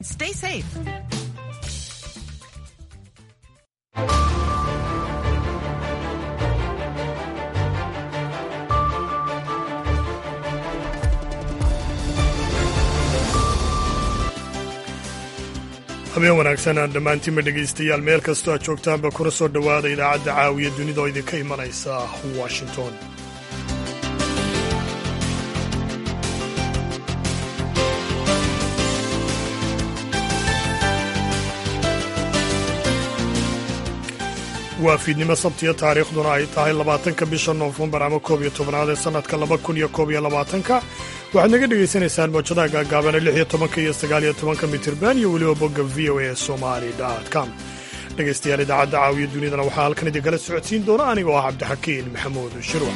Stay safe. habeen wanaagsan aan dhammaantiinba dhegaystayaal meel kastoo aad joogtaanba kuna soo dhowaada idaacadda caawiya dunida oo idinka imanaysa washington waa fiidnimo sabtiyo taariikhduna ay tahay labaatanka bisha noofembar ama koob iyo tobnaad ee sannadka laba kun iyo koob iyo labaatanka waxaad naga dhegaysanaysaan moojadaha gaagaabana lix iyo tobanka iyo sagaal iyo tobanka mitirban iyo weliba bogga v o a somali com dhegaystayaal idaacadda caawiya dunidana waxaa halkan idinkala socodsiin doona anigoo ah cabdixakiin maxamuud shirwa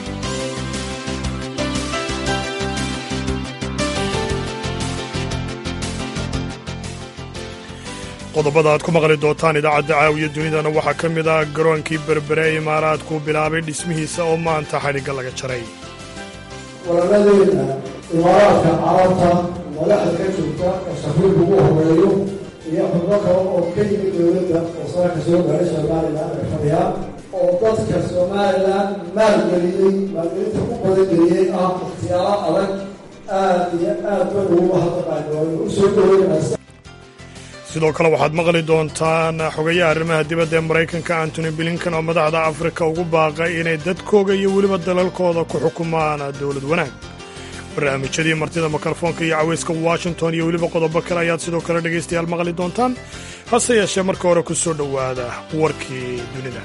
qodobada aad ku maqli doontaan idaacadda caawiya dunidana waxaa ka mid ah garoonkii berbere ee imaaraadku bilaabay dhismihiisa oo maanta xadhigga laga jaray walaaladeena imaaraadka carabta madaxda ka joogta oo safiirka ugu horeeyo iyo xubno kale oo ka yimid dowladda oo sararka soo gaaray somalilan ay fadhiyaan oo dadka somalilan maalgeliyey maalgelinta ku badangeliyey ah ikhtiyaaro adag aad iyo aad ba ugu mahadnaqayo u soo dhaweynaysa sidoo kale waxaad maqli doontaan xogayaha arrimaha dibadda ee maraykanka antony blinkan oo madaxda afrika ugu baaqay inay dadkooga iyo weliba dalalkooda ku xukumaan dowlad wanaag barnaamijyadii martida mikrofoonka iyo caweyska washington iyo weliba qodobo kale ayaad sidoo kale dhegaystayaal maqli doontaan hase yeeshee marka hore ku soo dhowaada warkii dunida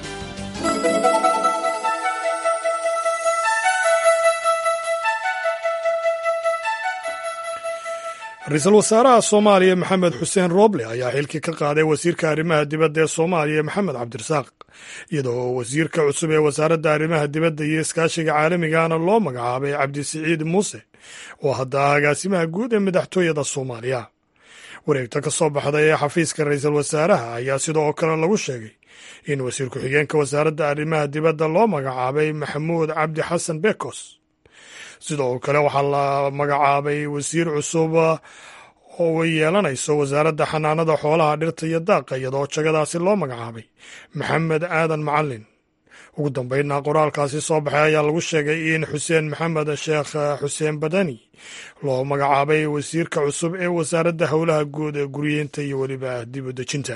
ra-iisul wasaaraha soomaaliya maxamed xuseen rooble ayaa xilkii ka qaaday wasiirka arrimaha dibadda ee soomaaliya maxamed cabdirasaaq iyadoo wasiirka cusub ee wasaaradda arrimaha dibadda iyo iskaashiga caalamigana loo magacaabay cabdisiciid muuse oo hadda ah agaasimaha guud ee madaxtooyada soomaaliya wareegta ka soo baxday ee xafiiska ra-iisul wasaaraha ayaa sidoo kale lagu sheegay in wasiir ku-xigeenka wasaaradda arrimaha dibadda loo magacaabay maxamuud cabdi xasan bekos sidoo kale waxaa la magacaabay wasiir cusub oo yeelanayso wasaaradda xanaanada xoolaha dhirta iyo daaqa iyadoo jagadaasi loo magacaabay maxamed aadan macalin ugu dambeynna qoraalkaasi soo baxay ayaa lagu sheegay in xuseen maxamed sheekh xuseen badani loo magacaabay wasiirka cusub ee wasaaradda howlaha guud ee guryeynta iyo weliba dib u dejinta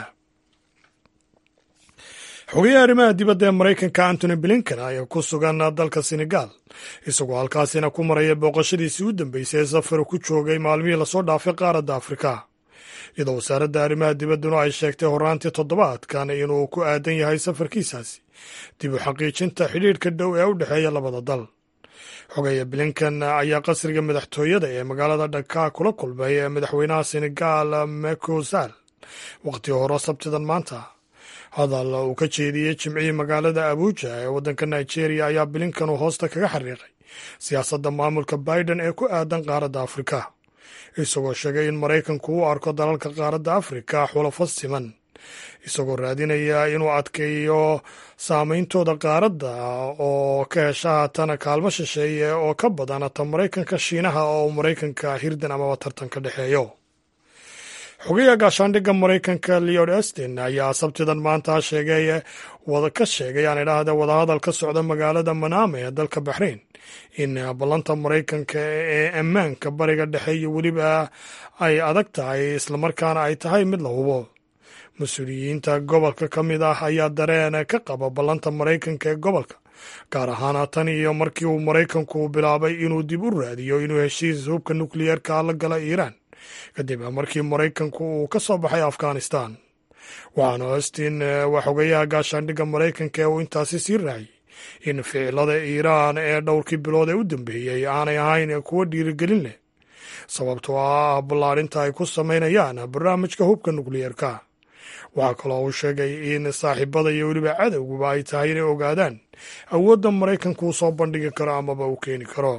xogayaha arrimaha dibadda ee maraykanka antony blinken ayaa ku sugan dalka senegal isagoo halkaasina ku maraya booqashadiisii u dambeysay ee safar ku joogay maalmihii lasoo dhaafay qaaradda afrika iyadoo wasaaradda arrimaha dibadduna ay sheegtay horaantii toddobaadkan inuu ku aadan yahay safarkiisaasi dib u xaqiijinta xidhiidhka dhow ee u dhexeeya labada dal xogaya blinken ayaa qasriga madaxtooyada ee magaalada dhaka kula kulmay madaxweynaha senegal mekosal waqti hore sabtidan maanta hadal uu ka jeediyey jimcihii magaalada abuuja ee waddanka nigeria ayaa blinkan uu hoosta kaga xariiqay siyaasadda maamulka biden ee ku aadan qaaradda afrika isagoo sheegay in maraykanku u arko dalalka qaaradda afrika xulafo siman isagoo raadinaya inuu adkeeyo saameyntooda qaaradda oo ka hesha haatana kaalmo shisheeye oo ka badan ta maraykanka shiinaha oo maraykanka hirdan amaba tartan ka dhexeeyo xogayaha gaashaandhigga maraykanka leod estin ayaa sabtidan maanta sheegay ka sheegay aan idhaahda wadahadal ka socda magaalada manama ee dalka baxrain in ballanta maraykanka ee ammaanka bariga dhexe iyo weliba ay adag tahay islamarkaana ay tahay mid la hubo mas-uuliyiinta gobolka ka mid ah ayaa dareen ka qaba ballanta maraykanka ee gobolka gaar ahaan tan iyo markii uu maraykanku bilaabay inuu dib u raadiyo inuu heshiis hubka nukliyeerka la gala iiraan kadib markii maraykanku uu ka soo baxay afghanistan waxaana austin waa xogayaha gaashaandhigga maraykanka ee uu intaasi sii raaciyey in ficilada iiraan ee dhowrkii bilood ee u dambeeyey aanay ahayn kuwo dhiirigelin leh sababtoo ah ballaarinta ay ku samaynayaan barnaamijka hubka nukliyeerka waxaa kaloo uu sheegay in saaxiibada iyo weliba cadowguba ay tahay inay ogaadaan awoodda maraykanku uu soo bandhigi karo amaba uu keeni karo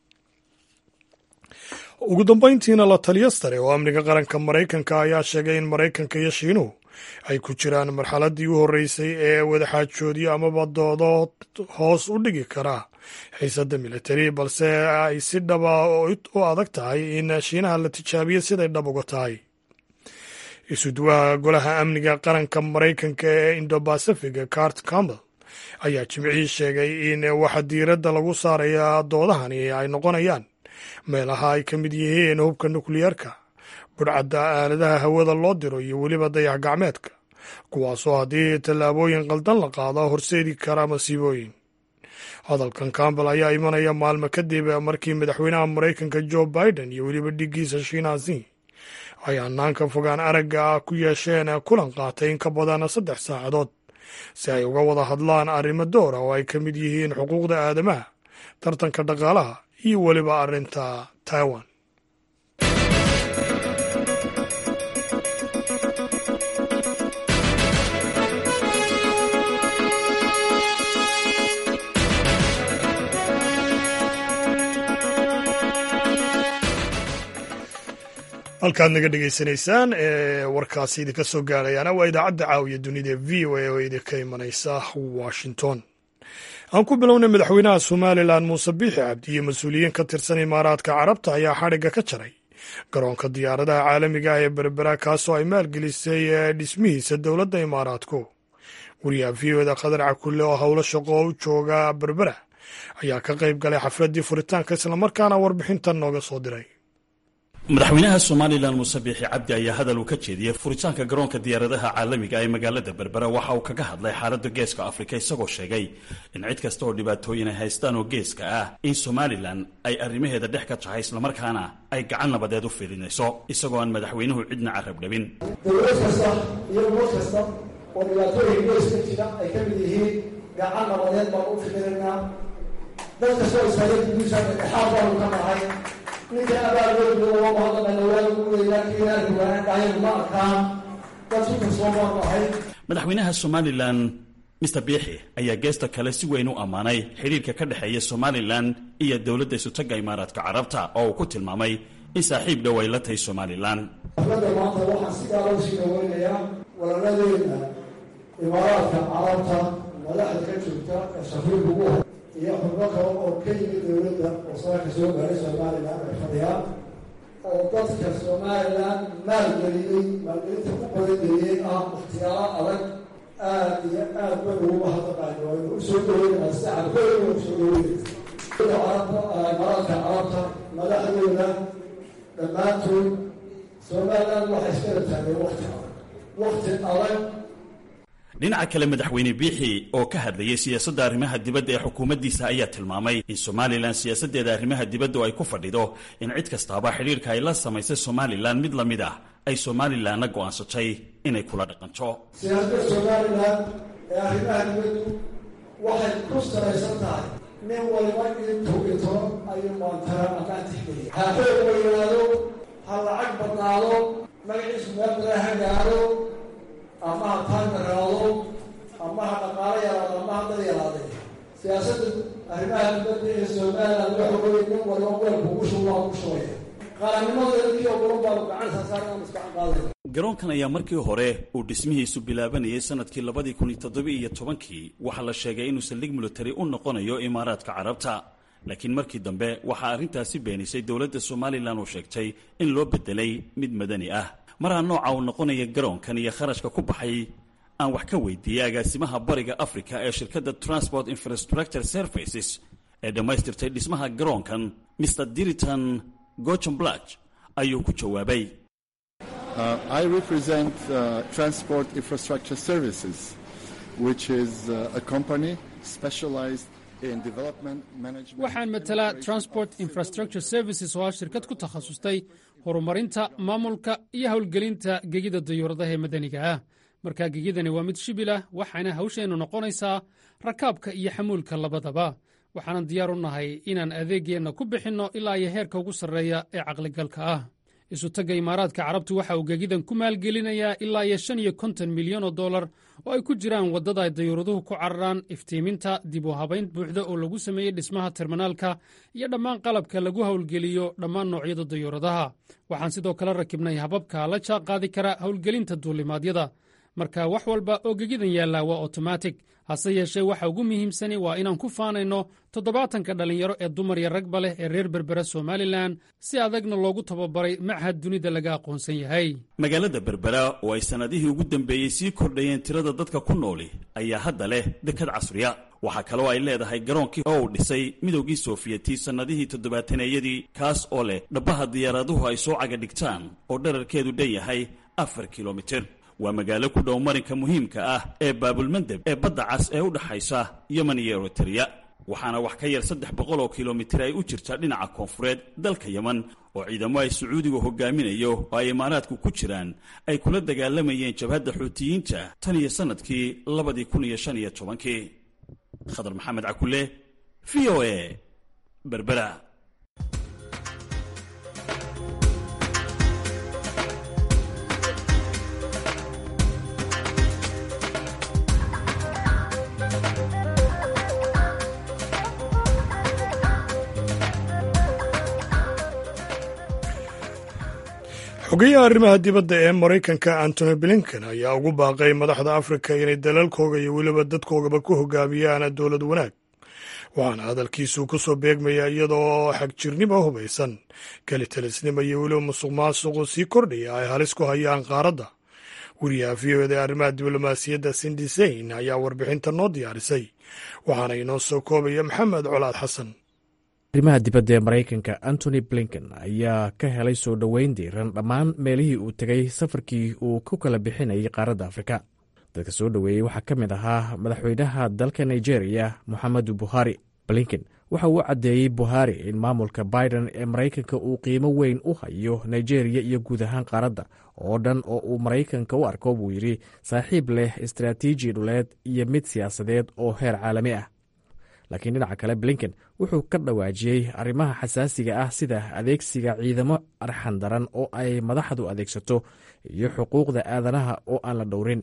ugu dambayntiina la taliyo sare oo amniga qaranka maraykanka ayaa sheegay in maraykanka iyo shiinuhu ay ku jiraan marxaladdii u horreysay ee wadaxaajoodyo amaba doodo hoos u dhigi karaa xiisadda militari balse ay si dhaba u adag tahay in shiinaha la tijaabiyo siday dhab uga tahay isuduwaha golaha amniga qaranka maraykanka ee indobacific cart campbell ayaa jimcii sheegay in waxa diiradda lagu saaraya doodahani ay noqonayaan meelaha ay ka mid yihiin hubka nukliyeerka budhcadda aaladaha hawada loo diro iyo weliba dayax gacmeedka kuwaasoo haddii tallaabooyin qaldan la qaado horseedi kara masiibooyin hadalkan campbell ayaa imanaya maalmo kadib markii madaxweynaha maraykanka joe biden iyo weliba dhiggiisa shiinaasi ay hanaanka fogaan aragga ah ku yeesheen kulan qaatay in ka badan saddex saacadood si ay uga wada hadlaan arrimo doora oo ay ka mid yihiin xuquuqda aadamaha tartanka dhaqaalaha iyo weliba arrinta taiwan halkaad naga dhegaysanaysaan ee warkaasi idinka soo gaarayaana waa idaacadda caawiya dunida v o a oo idinka imanaysa washington aan ku bilownay madaxweynaha somalilan muuse biixi cabdi iyo mas-uuliyiin ka tirsan imaaraadka carabta ayaa xadhigga ka jaray garoonka diyaaradaha caalamiga ah ee berbera kaasoo ay maalgelisay dhismihiisa dowladda imaaraadku wariyaha v o da khadar cakulle oo howlo shaqo oo u jooga berbera ayaa ka qayb galay xafladdii furitaanka islamarkaana warbixintan nooga soo diray madaxweynaha somalilan muuse biixi cabdi ayaa hadal uu ka jeediyey furitaanka garoonka diyaaradaha caalamiga ee magaalada berbera waxa uu kaga hadlay xaaladda geeska afrika isagoo sheegay in cid kasta oo dhibaatooyin ay haystaan oo geeska ah in somalilan ay arrimaheeda dhex ka tahay islamarkaana ay gacan nabadeed u filinayso isagoo aan madaxweynuhu cidna carab dhabin dowlad kasta iyo ummad kasta oo dhibaatooyin geeska jira ay ka mid yihiin gacan nabadeed baan u fikiraynaa dad kastoo istaagay guusha dhexaad baanu ka nahay ninka abaaloodu waa mahadnaqayna waa lagu weeyaa kiinaa duwanaan dhahaynu ma arkaan dad ku kalsoon baanu ahay madaxweynaha somalilan mister biixi ayaa geesta kale si weyn u ammaanay xidhiirka ka dhexeeya somalilan iyo dowladda isutagga imaaraadka carabta oo uu ku tilmaamay in saaxiib dhow ay la tahay somalilan xafladda maanta waxaan si gaala usii dhaweynayaa walaladeena imaaraadka carabta madaxda ka joogta ee shafiirka ugu hor iyo xubno kale oo ka yimid dowladda oo saaka soo gaaray somalilan ay fadhiyaan oo dadka somalilan maalgeliyey maalgelinta ku badangeliyey ah ikhtiyaaro adag aad iyo aad ba uguma hadaqaayo waynu u soo dhaweynaa si carbeena u soo dhaweynaysa carabta imaaraadka carabta madaxdooda dhammaantood somalilan waxay iskala taageen wakti adag wakti adag dhinaca kale madaxweyne biixi oo ka hadlayay siyaasadda arrimaha dibadda ee xukuumaddiisa ayaa tilmaamay in somalilan siyaasaddeeda arrimaha dibaddu ay ku fadhido in cid kastaaba xidhiirka ay la samaysay somalilan mid la mid ah ay somalilanna go'aansatay inay kula dhaqanto siyaasadda somalilan ee arrimaha dibaddu waxay ku salaysan tahay nin waliba intuu ito ayuu maantara amaan tixgeliya ha xoog weynaado ha lacag badnaado magaciisu meel badan ha gaado ama ha taangaraado ama ha dhaqaalo yaraado ama ha dad yaraaday siyaasadda arrimaha dibadda ee somalilan waxa weeye nin waliba weelku ugu shubaa ugu shubaya qarannimadeeda kii ogolan baanu gacan saasaarana maskaxan qaadayna garoonkan ayaa markii hore uu dhismihiisu bilaabanayay sanadkii labadii kun iyo toddobiiyo iyo tobankii waxaa la sheegay inuu saldhig military u noqonayo imaaraadka carabta laakiin markii dambe waxaa arrintaasi beenisay dowladda somalilan oo sheegtay in loo bedelay mid madani ah maraa nooca uu noqonaya garoonkan iyo kharashka ku baxay aan wax ka weydiiyey agaasimaha bariga africa ee shirkadda transport infrastructure services ee dhammaystirtay dhismaha garoonkan mr diriton gochon blach ayuu ku jawaabay Uh, I represent uh, Transport Infrastructure Services, which is uh, a company specialized in development management. waxaan matalaa transport infrastructure services oo ah shirkad ku takhasustay horumarinta maamulka iyo howlgelinta gegida dayuuradaha ee madaniga ah markaa gegidani waa mid shibil ah waxaana hawsheennu noqonaysaa rakaabka iyo xamuulka labadaba waxaanan diyaar u nahay inaan adeegeenna ku bixinno ilaa iyo heerka ugu sarreeya ee caqligalka ah isutagga imaaraadka carabtu waxa uu gegidan ku maalgelinayaa ilaa iyo shan iyo konton milyan oo dollar oo ay ku jiraan waddada ay dayuuraduhu ku cararaan iftiiminta dib u habayn buuxda oo lagu sameeyey dhismaha terminaalka iyo dhammaan qalabka lagu howlgeliyo dhammaan noocyada dayuuradaha waxaan sidoo kale rakibnay hababka la jaan qaadi kara howlgelinta duulimaadyada marka wax walba oo gegidan yaallaa waa otomatic hase yeeshee waxa ugu muhiimsani waa inaan ku faanayno toddobaatanka dhallinyaro ee dumar iyo ragba leh ee reer berbera somalilan si adagna loogu tababaray machad dunida laga aqoonsan yahay magaalada berbera oo ay sannadihii ugu dambeeyey sii kordhayeen tirada dadka ku nooli ayaa hadda leh dekad casriya waxaa kaloo ay leedahay garoonkii oo uu dhisay midowgii sofiyeeti sannadihii toddobaataneyadii kaas oo leh dhabbaha diyaaraduhu ay soo caga dhigtaan oo dherarkeedu dhan yahay afar kilomitir waa magaalo ku dhow marinka muhiimka ah ee baabulmandeb ee badda cas ee u dhaxaysa yemen iyo eritreya waxaana wax ka yar saddex boqol oo kilomitir ay u jirta dhinaca koonfureed dalka yemen oo ciidamo ay sacuudigu hogaaminayo oo ay imaaraadku ku jiraan ay kula dagaalamayeen jabhadda xuutiyiinta tan iyo sannadkii labadii kun iyo shan iyo tobankii khadar maxamed cakule v o a berbera xogeyaha arrimaha dibadda ee maraykanka antony blinken ayaa ugu baaqay madaxda afrika inay dalalkooga iyo weliba dadkoogaba ku hogaamiyaan dowlad wanaag waxaana hadalkiisu ku soo beegmaya iyadoo xagjirnimo hubaysan kelitalisnimo iyo weliba musuq maasuqu sii kordhaya ay halis ku hayaan qaaradda wariyaha v o eda arrimaha diblomaasiyadda sindiseyn ayaa warbixinta noo diyaarisay waxaana inoo soo koobaya maxamed colaad xasan arrimaha dibadda ee maraykanka antony blinken ayaa ka helay soo dhoweyn diiran dhammaan meelihii uu tegay safarkii uu ku kala bixinayay qaaradda afrika dadka soo dhoweeyey waxaa ka mid ahaa madaxweynaha dalka nigeria moxamedu buhari blinken waxa uu caddeeyey buhari in maamulka biden ee maraykanka uu qiimo weyn u hayo nigeria iyo guud ahaan qaaradda oo dhan oo uu maraykanka u arko buu yidhi saaxiib leh istaraatiiji dhuleed iyo mid siyaasadeed oo heer caalami ah laakiin dhinaca kale blinken wuxuu ka dhawaajiyey arrimaha xasaasiga ah sida adeegsiga ciidamo arxan daran oo ay madaxdu adeegsato iyo xuquuqda aadanaha oo aan la dhowrin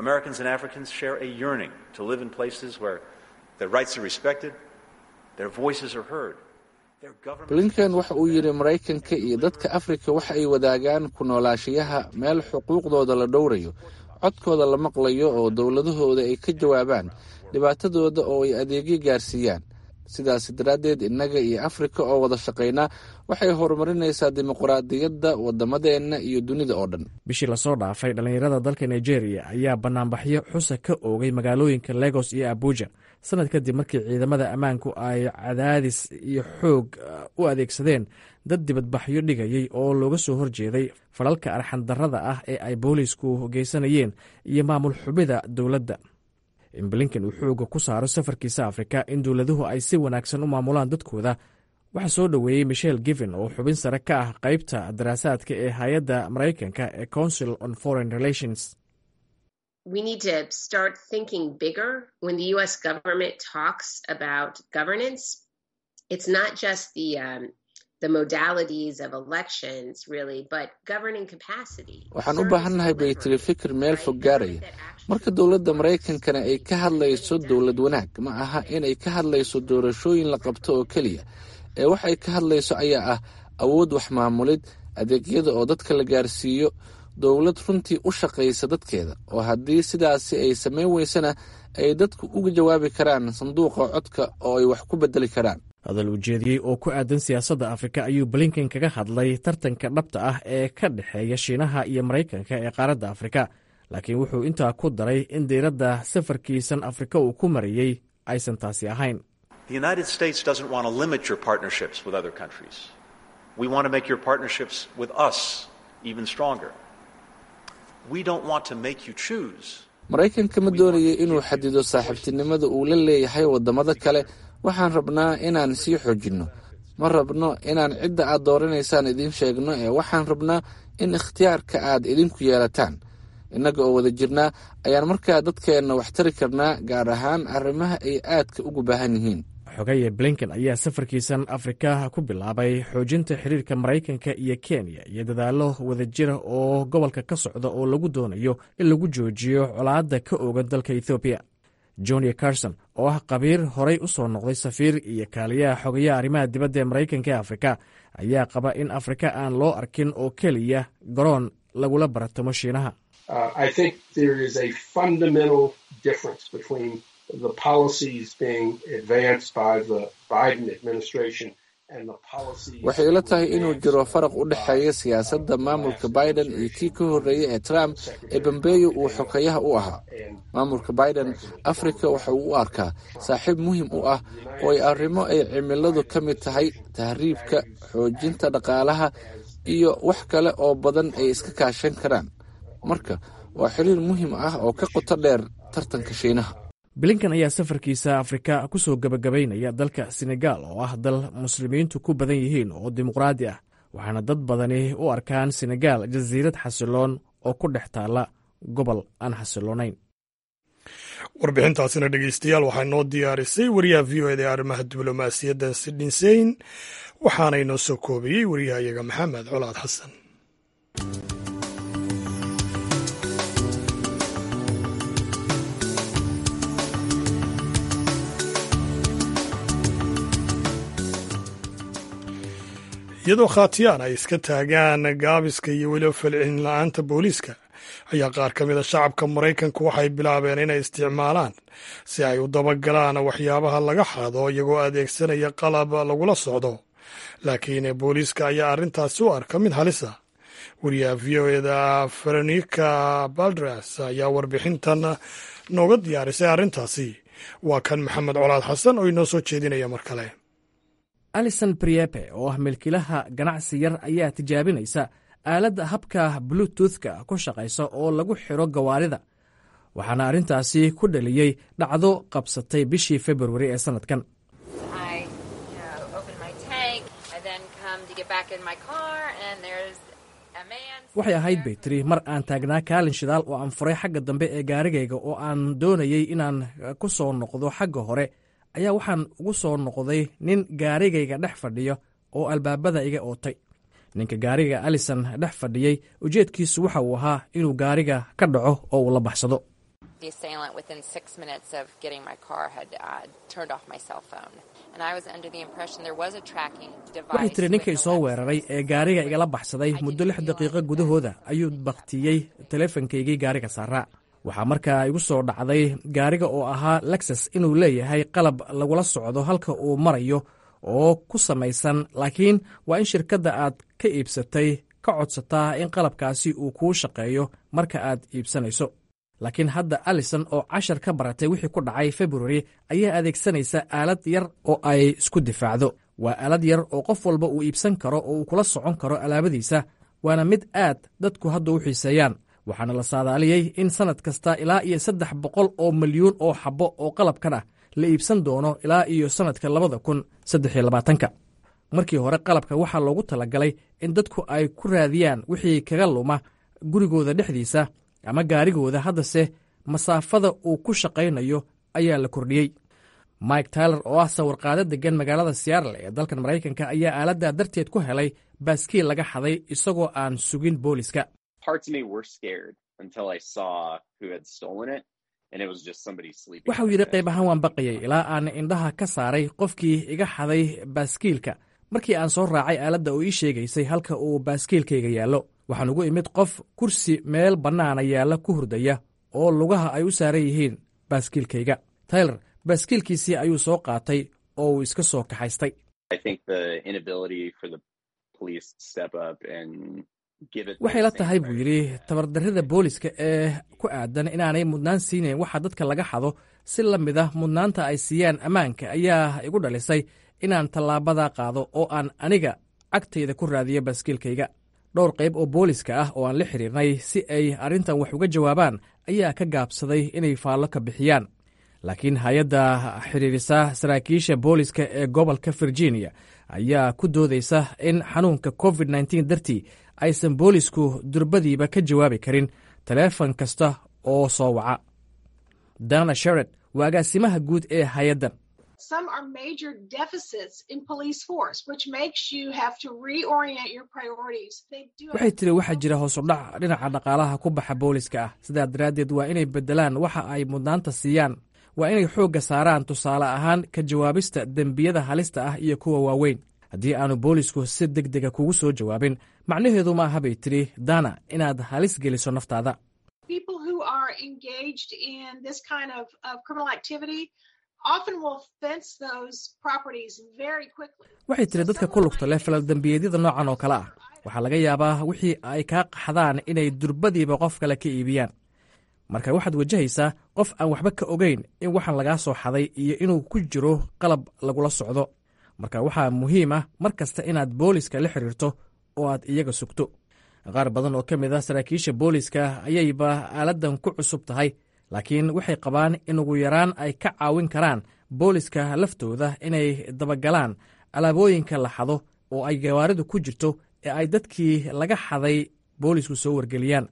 blinken waxa uu yidhi maraykanka iyo dadka afrika waxa ay wadaagaan ku noolaashayaha meel xuquuqdooda la dhowrayo codkooda la maqlayo oo dowladahooda ay ka jawaabaan dhibaatadooda oo ay adeegyo gaarsiiyaan sidaas daraaddeed innaga iyo afrika oo wada shaqaynaa waxay horumarinaysaa dimuqraadiyadda waddamadeenna iyo dunida oo dhan bishii lasoo dhaafay dhallinyarada dalka nigeria ayaa banaanbaxyo xusa ka oogay magaalooyinka legos iyo abuja sanad kadib markii ciidamada ammaanku ay cadaadis iyo xoog u adeegsadeen dad dibadbaxyo dhigayay oo looga soo horjeeday falalka arxandarrada ah ee ay boolisku geysanayeen iyo maamul xubida dowladda in blinken uu xooga ku saaro safarkiisa afrika in dowladuhu ay si wanaagsan u maamulaan dadkooda waxaa soo dhoweeyey michel given oo xubin sare ka ah qaybta daraasaadka ee hay-adda maraykanka ee council on foreign relations we need to start thinking bigger when the us government talks about governance it's not just the um, the modalities of elections really but governing capacity waxaan u baahannahay bay tiri fikir meel fog gaaraya marka dowladda maraykankana ay ka hadlayso dowlad wanaag ma aha inay ka hadlayso doorashooyin la qabto oo keliya ee waxay ka hadlayso ayaa ah awood wax maamulid adeegyada oo dadka la gaarsiiyo dowlad runtii u shaqaysa dadkeeda oo haddii sidaasi ay samayn weysana ay dadku uga jawaabi karaan sanduuqa codka oo ay wax ku bedeli karaan hadal ujeediyey oo ku aadan siyaasadda afrika ayuu blinken kaga hadlay tartanka dhabta ah ee ka dhexeeya shiinaha iyo maraykanka ee qaaradda afrika laakiin wuxuu intaa ku daray in diiradda safarkiisan afrika uu ku marayey aysan taasi ahayn maraykanka ma doonaya inuu xadido saaxiibtinimada uu la leeyahay waddamada kale waxaan rabnaa inaan sii xoojinno ma rabno inaan cidda aad dooranaysaan idiin sheegno ee waxaan rabnaa in ikhtiyaarka aad idinku yeelataan innaga oo wada jirnaa ayaan markaa dadkeenna wax tari karnaa gaar ahaan arrimaha ay aadka ugu baahan yihiin xogaye blinken ayaa safarkiisan afrika ku bilaabay xoojinta xiriirka maraykanka iyo kenya iyo dadaallo wadajira oo gobolka ka socda oo lagu doonayo in lagu joojiyo colaadda ka oogan dalka ethoobiya johnny carson oo ah qabiir horay u soo noqday safiir iyo kaaliyaha xogayaha arrimaha dibadda ee maraykanka ee afrika ayaa qaba in afrika aan loo arkin oo keliya garoon lagula baratamo shiinaha Uh, I think there is a fundamental difference between the policies being advanced by the Biden administration waxay ila tahay inuu jiro faraq u dhexeeya siyaasadda maamulka biden iyo kii ka horreeyay ee trump ee bambeeyo uu xokeeyaha u ahaa maamulka biden afrika waxa uu u arkaa saaxiib muhiim u ah oo ay arrimo ay cimiladu ka mid tahay tahriibka xoojinta dhaqaalaha iyo wax kale oo badan ay iska kaashan karaan marka waa xiriir muhiim ah oo ka qoto dheer tartanka shiinaha blinkan ayaa safarkiisa afrika ku soo gebagabaynaya dalka senegal oo ah dal muslimiintu ku badan yihiin oo dimuqraadi ah waxaana dad badani u arkaan senegal jasiirad xasiloon oo ku dhex taalla gobol aan xasiloonayn warbixintaasina dhegeystayaal waxaa noo diyaarisay wariyaha v o eda arrimaha diblomaasiyadda sidhinseyn waxaana inoo soo koobiyey wariyahayaga maxamed colaad xasan iyadoo khaatiyaan ay iska taagaan gaabiska iyo weliba falcelin la-aanta booliiska ayaa qaar ka mida shacabka maraykanku waxay bilaabeen inay isticmaalaan si ay u dabagalaan waxyaabaha laga xado iyagoo adeegsanaya qalab lagula socdo laakiin booliiska ayaa arrintaasi u arka mid halisa wariyaha v o eda veronika baldras ayaa warbixintan nooga diyaarisay arrintaasi waa kan maxamed colaad xasan oo inoo soo jeedinaya mar kale alison briepe oo ah milkilaha ganacsi yar ayaa tijaabinaysa aaladda habka bluetoothka ku shaqaysa oo lagu xidro gawaarida waxaana arrintaasi ku dhaliyey dhacdo qabsatay bishii februari ee sannadkan waxay ahayd bay tiri mar aan taagnaa kaalin shidaal oo aan furay xagga dambe ee gaarigayga oo aan doonayey inaan ku soo noqdo xagga hore ayaa waxaan ugu soo noqday nin gaarigayga dhex fadhiya oo albaabada iga ootay ninka gaariga alison dhex fadhiyey ujeedkiisu waxa uu ahaa inuu gaariga ka dhaco oo uu la baxsado waxay tiri ninkay soo weeraray ee gaariga igala baxsaday muddo lix daqiiqo gudahooda ayuu baktiyey teleefankaygii gaariga saaraa waxaa markaa igu soo dhacday gaariga oo ahaa lexus inuu leeyahay qalab lagula socdo halka uu marayo oo ku samaysan laakiin waa in shirkadda aad ka iibsatay ka codsataa in qalabkaasi uu kuu shaqeeyo marka aad iibsanayso laakiin hadda alison oo cashar ka baratay wixii ku dhacay februari ayaa adeegsanaysa aalad yar oo ay isku difaacdo waa aalad yar oo qof walba uu iibsan karo oo uu kula socon karo alaabadiisa waana mid aad dadku hadda u xiiseeyaan waxaana la saadaaliyey in sannad kasta ilaa iyo saddex boqol oo milyuun oo xabbo oo qalabkan ah la iibsan doono ilaa iyo sannadka labada kun saddex iyo labaatanka markii hore qalabka waxaa loogu talagalay in dadku ay ku raadiyaan wixii kaga luma gurigooda dhexdiisa ama gaarigooda haddase masaafada uu ku shaqaynayo ayaa la kordhiyey mike tyler oo ah sawirqaado deggan magaalada seattle ee dalkan maraykanka ayaa aaladdaa darteed ku helay baaskiil laga xaday isagoo aan sugin booliska waxauu yidhi qayb ahaan waan baqayay ilaa aan indhaha ka saaray qofkii iga xaday baaskiilka markii aan soo raacay aaladda oo ii sheegaysay halka uu baaskiilkayga yaallo waxaan ugu imid qof kursi meel bannaana yaalla ku hurdaya oo lugaha ay u saaran yihiin baaskiilkayga tayler baaskiilkiisii ayuu soo qaatay oo uu iska soo kaxaystay waxay la tahay buu yidhi tabardarrida booliska ee ku aadan inaanay mudnaan siinayn waxa dadka laga xado si la mid ah mudnaanta ay siiyaan ammaanka ayaa igu dhalisay inaan tallaabada qaado oo aan aniga cagtayda ku raadiyo baaskiilkayga dhowr qayb oo booliska ah oo aan la xiriirnay si ay arrintan wax uga jawaabaan ayaa ka gaabsaday inay faallo ka bixiyaan laakiin hay-adda xiriirisa saraakiisha booliska ee gobolka virginia ayaa ku doodaysa in xanuunka covid nteen dartii aysan boolisku durbadiiba ka jawaabi karin taleefon kasta oo soo waca dana shared waa agaasimaha guud ee hay-addan waxay tiri waxaa jira hoosudhac dhinaca dhaqaalaha ku baxa booliska ah sidaa daraaddeed waa inay beddelaan waxa ay mudnaanta siiyaan waa inay xoogga saaraan tusaale ahaan ka jawaabista dembiyada halista ah iyo kuwa waaweyn haddii aanu boolisku si deg dega kugu soo jawaabin macnaheedu ma aha bay tidhi dana inaad halis geliso naftaada people who are engaged in this kind of, of criminal activity often will fence those properties very quickly. waxay tiri dadka ku lugta leh falal dembiyeedyada noocan oo kale ah waxaa laga yaabaa wixii ay kaa qaxdaan inay durbadiiba qof kale ka iibiyaan marka waxaad wajahaysaa qof aan waxba ka ogeyn in waxaan lagaa soo xaday iyo inuu ku jiro qalab lagula socdo marka waxaa muhiim ah mar kasta inaad booliska la xiriirto oo aad iyaga sugto qaar badan oo ka mid ah saraakiisha booliska ayayba aaladdan ku cusub tahay laakiin waxay qabaan in ugu yaraan ay ka caawin karaan booliska laftooda inay dabagalaan alaabooyinka la xado oo ay gawaaridu ku jirto ee ay dadkii laga xaday boolisku soo wargeliyaan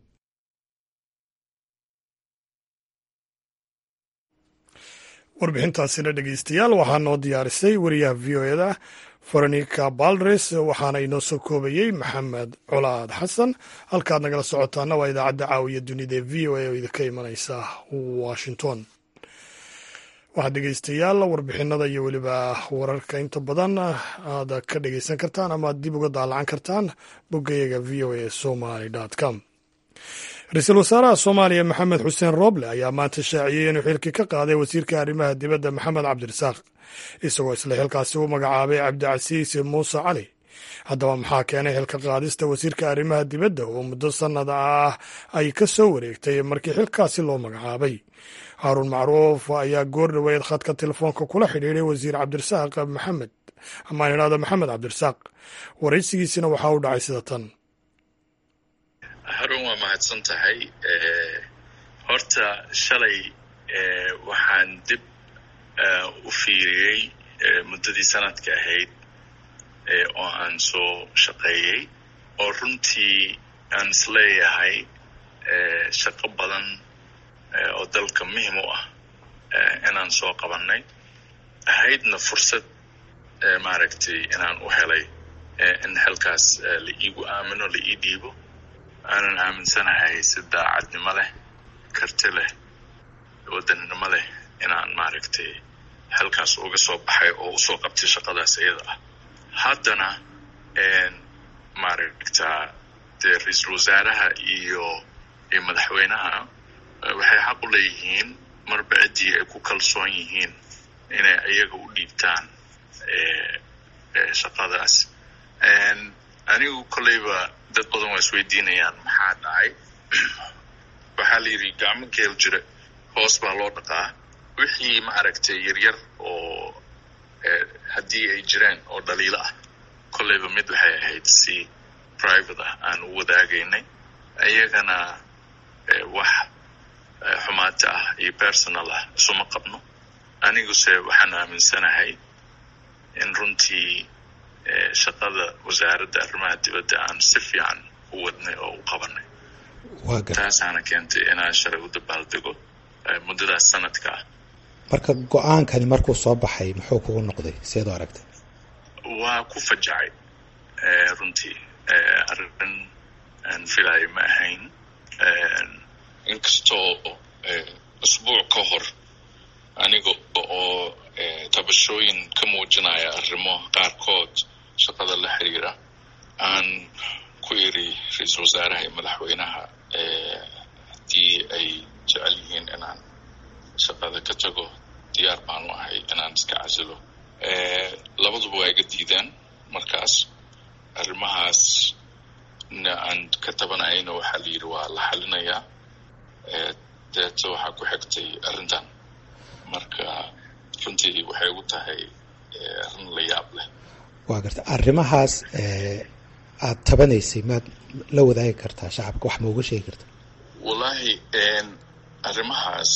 warbixintaasina dhegeystayaal waxaa noo diyaarisay wariyaha v o eda veronica baldres waxaana inoo soo koobayey maxamed colaad xasan halkaad nagala socotaana waa idaacadda caawiya dunida ee v o a oo idinka imanaysa washington waxaad dhegeystayaal warbixinada iyo weliba wararka inta badan aad ka dhegeysan kartaan ama aad dib uga daalacan kartaan boggayaga v o a somaly com ra-iisul wasaaraha soomaaliya maxamed xuseen rooble ayaa maanta shaaciyey inuu xilkii ka qaaday wasiirka arrimaha dibadda maxamed cabdirasaaq isagoo isla xilkaasi u magacaabay cabdicasiis muuse cali haddaba maxaa keenay xilka qaadista wasiirka arrimaha dibadda oo muddo sannada ah ay ka soo wareegtay markii xilkaasi loo magacaabay haaruun macruuf ayaa goor dhoweed khadka telefoonka kula xidhiiday wasiir cabdirasaaq maxamed amaan idhahdo maxamed cabdirasaaq waraysigiisina waxaa u dhacay sida tan harun waa mahadsan tahay horta shalay waxaan dib u fiiriyey muddadii sanadka ahayd oo aan soo shaqeeyey oo runtii aan isleeyahay shaqo badan oo dalka muhim u ah inaan soo qabannay ahaydna fursad maaragtay inaan u helay in xilkaas la iigu aamino la ii dhiibo aanan aaminsanahay si daacadnimo leh karti leh wadannimo leh inaan maaragtay halkaas uga soo baxay oo usoo qabtay shaqadaas iyada ah haddana maaragtaa dee ra-iisul wasaaraha iyo iyo madaxweynaha waxay xaq u leeyihiin marba ciddii ay ku kalsoon yihiin inay iyaga u dhiibtaan shaqadaas anigu kolleyba dad badan waa isweydiinayaan maxaa dhacay waxaa la yidhi gacmo geel jira hoos baa loo dhaqaa wixii maaragtay yaryar oo haddii ay jireen oo dhaliilo ah kolleyba mid waxay ahayd si private ah aan u wadaagaynay iyagana wax xumaata ah iyo personal ah isuma qabno aniguse waxaan aaminsanahay in runtii shaqada wasaaradda arrimaha dibadda aan si fiican u wadnay oo u qabanay taasaana keentay inaan shalay u dabaaldego muddadaas sanadka ah marka go-aankani markuu soo baxay muxuu kugu noqday seed u aragtay waa ku fajacay runtii arrin aan filayo ma ahayn inkastoo usbuuc ka hor aniga oo tabashooyin ka muujinaya arrimo qaarkood shaqada la xiriira aan ku iri ra-iisul wasaaraha iyo madaxweynaha haddii ay jecel yihiin inaan shaqada ka tago diyaar baan u ahay inaan iska casilo labaduba waa iga diideen markaas arrimahaas na aan ka tabanayayna waxaa la yidhi waa la xalinayaa deeta waxaa ku xigtay arrintan marka runtii waxay ugu tahay arrin la yaab leh waa garta arrimahaas aad tabanaysay maad la wadaagi kartaa shacabka wax ma uga sheegi karta wallaahi arrimahaas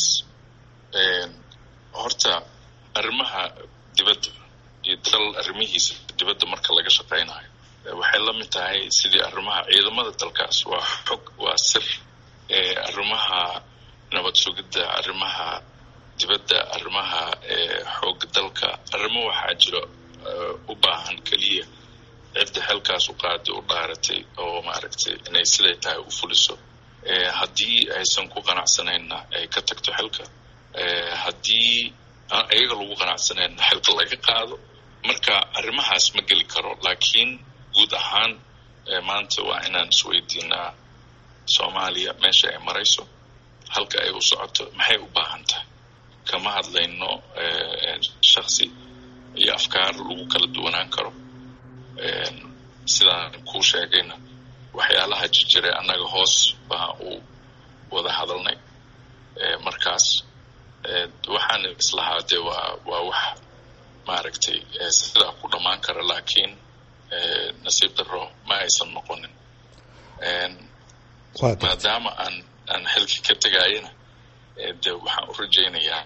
horta arrimaha dibadda iyo dal arrimihiisa dibadda marka laga shaqaynayo waxay la mid tahay sidii arrimaha ciidamada dalkaas waa xog waa sir arrimaha nabad sugidda arrimaha dibadda arrimaha xooga dalka arrimo waxaa jiro u baahan keliya cidda xilkaas u qaaday u dhaaratay oo maaragtay inay siday tahay u fuliso haddii aysan ku qanacsanayna ay ka tagto xilka haddii aan iyaga lagu qanacsanayna xilka laga qaado marka arrimahaas ma geli karo laakiin guud ahaan maanta waa inaan isweydiinaa soomaaliya meesha ay marayso halka ay u socoto maxay u baahan tahay kama hadlayno shaksi iyo afkaar lagu kala duwanaan karo sidaan kuu sheegayna waxyaalaha jirjire annaga hoos baa u wada hadalnay markaas waxaan islahaa dee waa waa wax maaragtay sidaa ku dhammaan kara laakiin nasiib daro ma aysan noqonin maadaama aan aan xilki ka tegayana de waxaan u rajaynayaa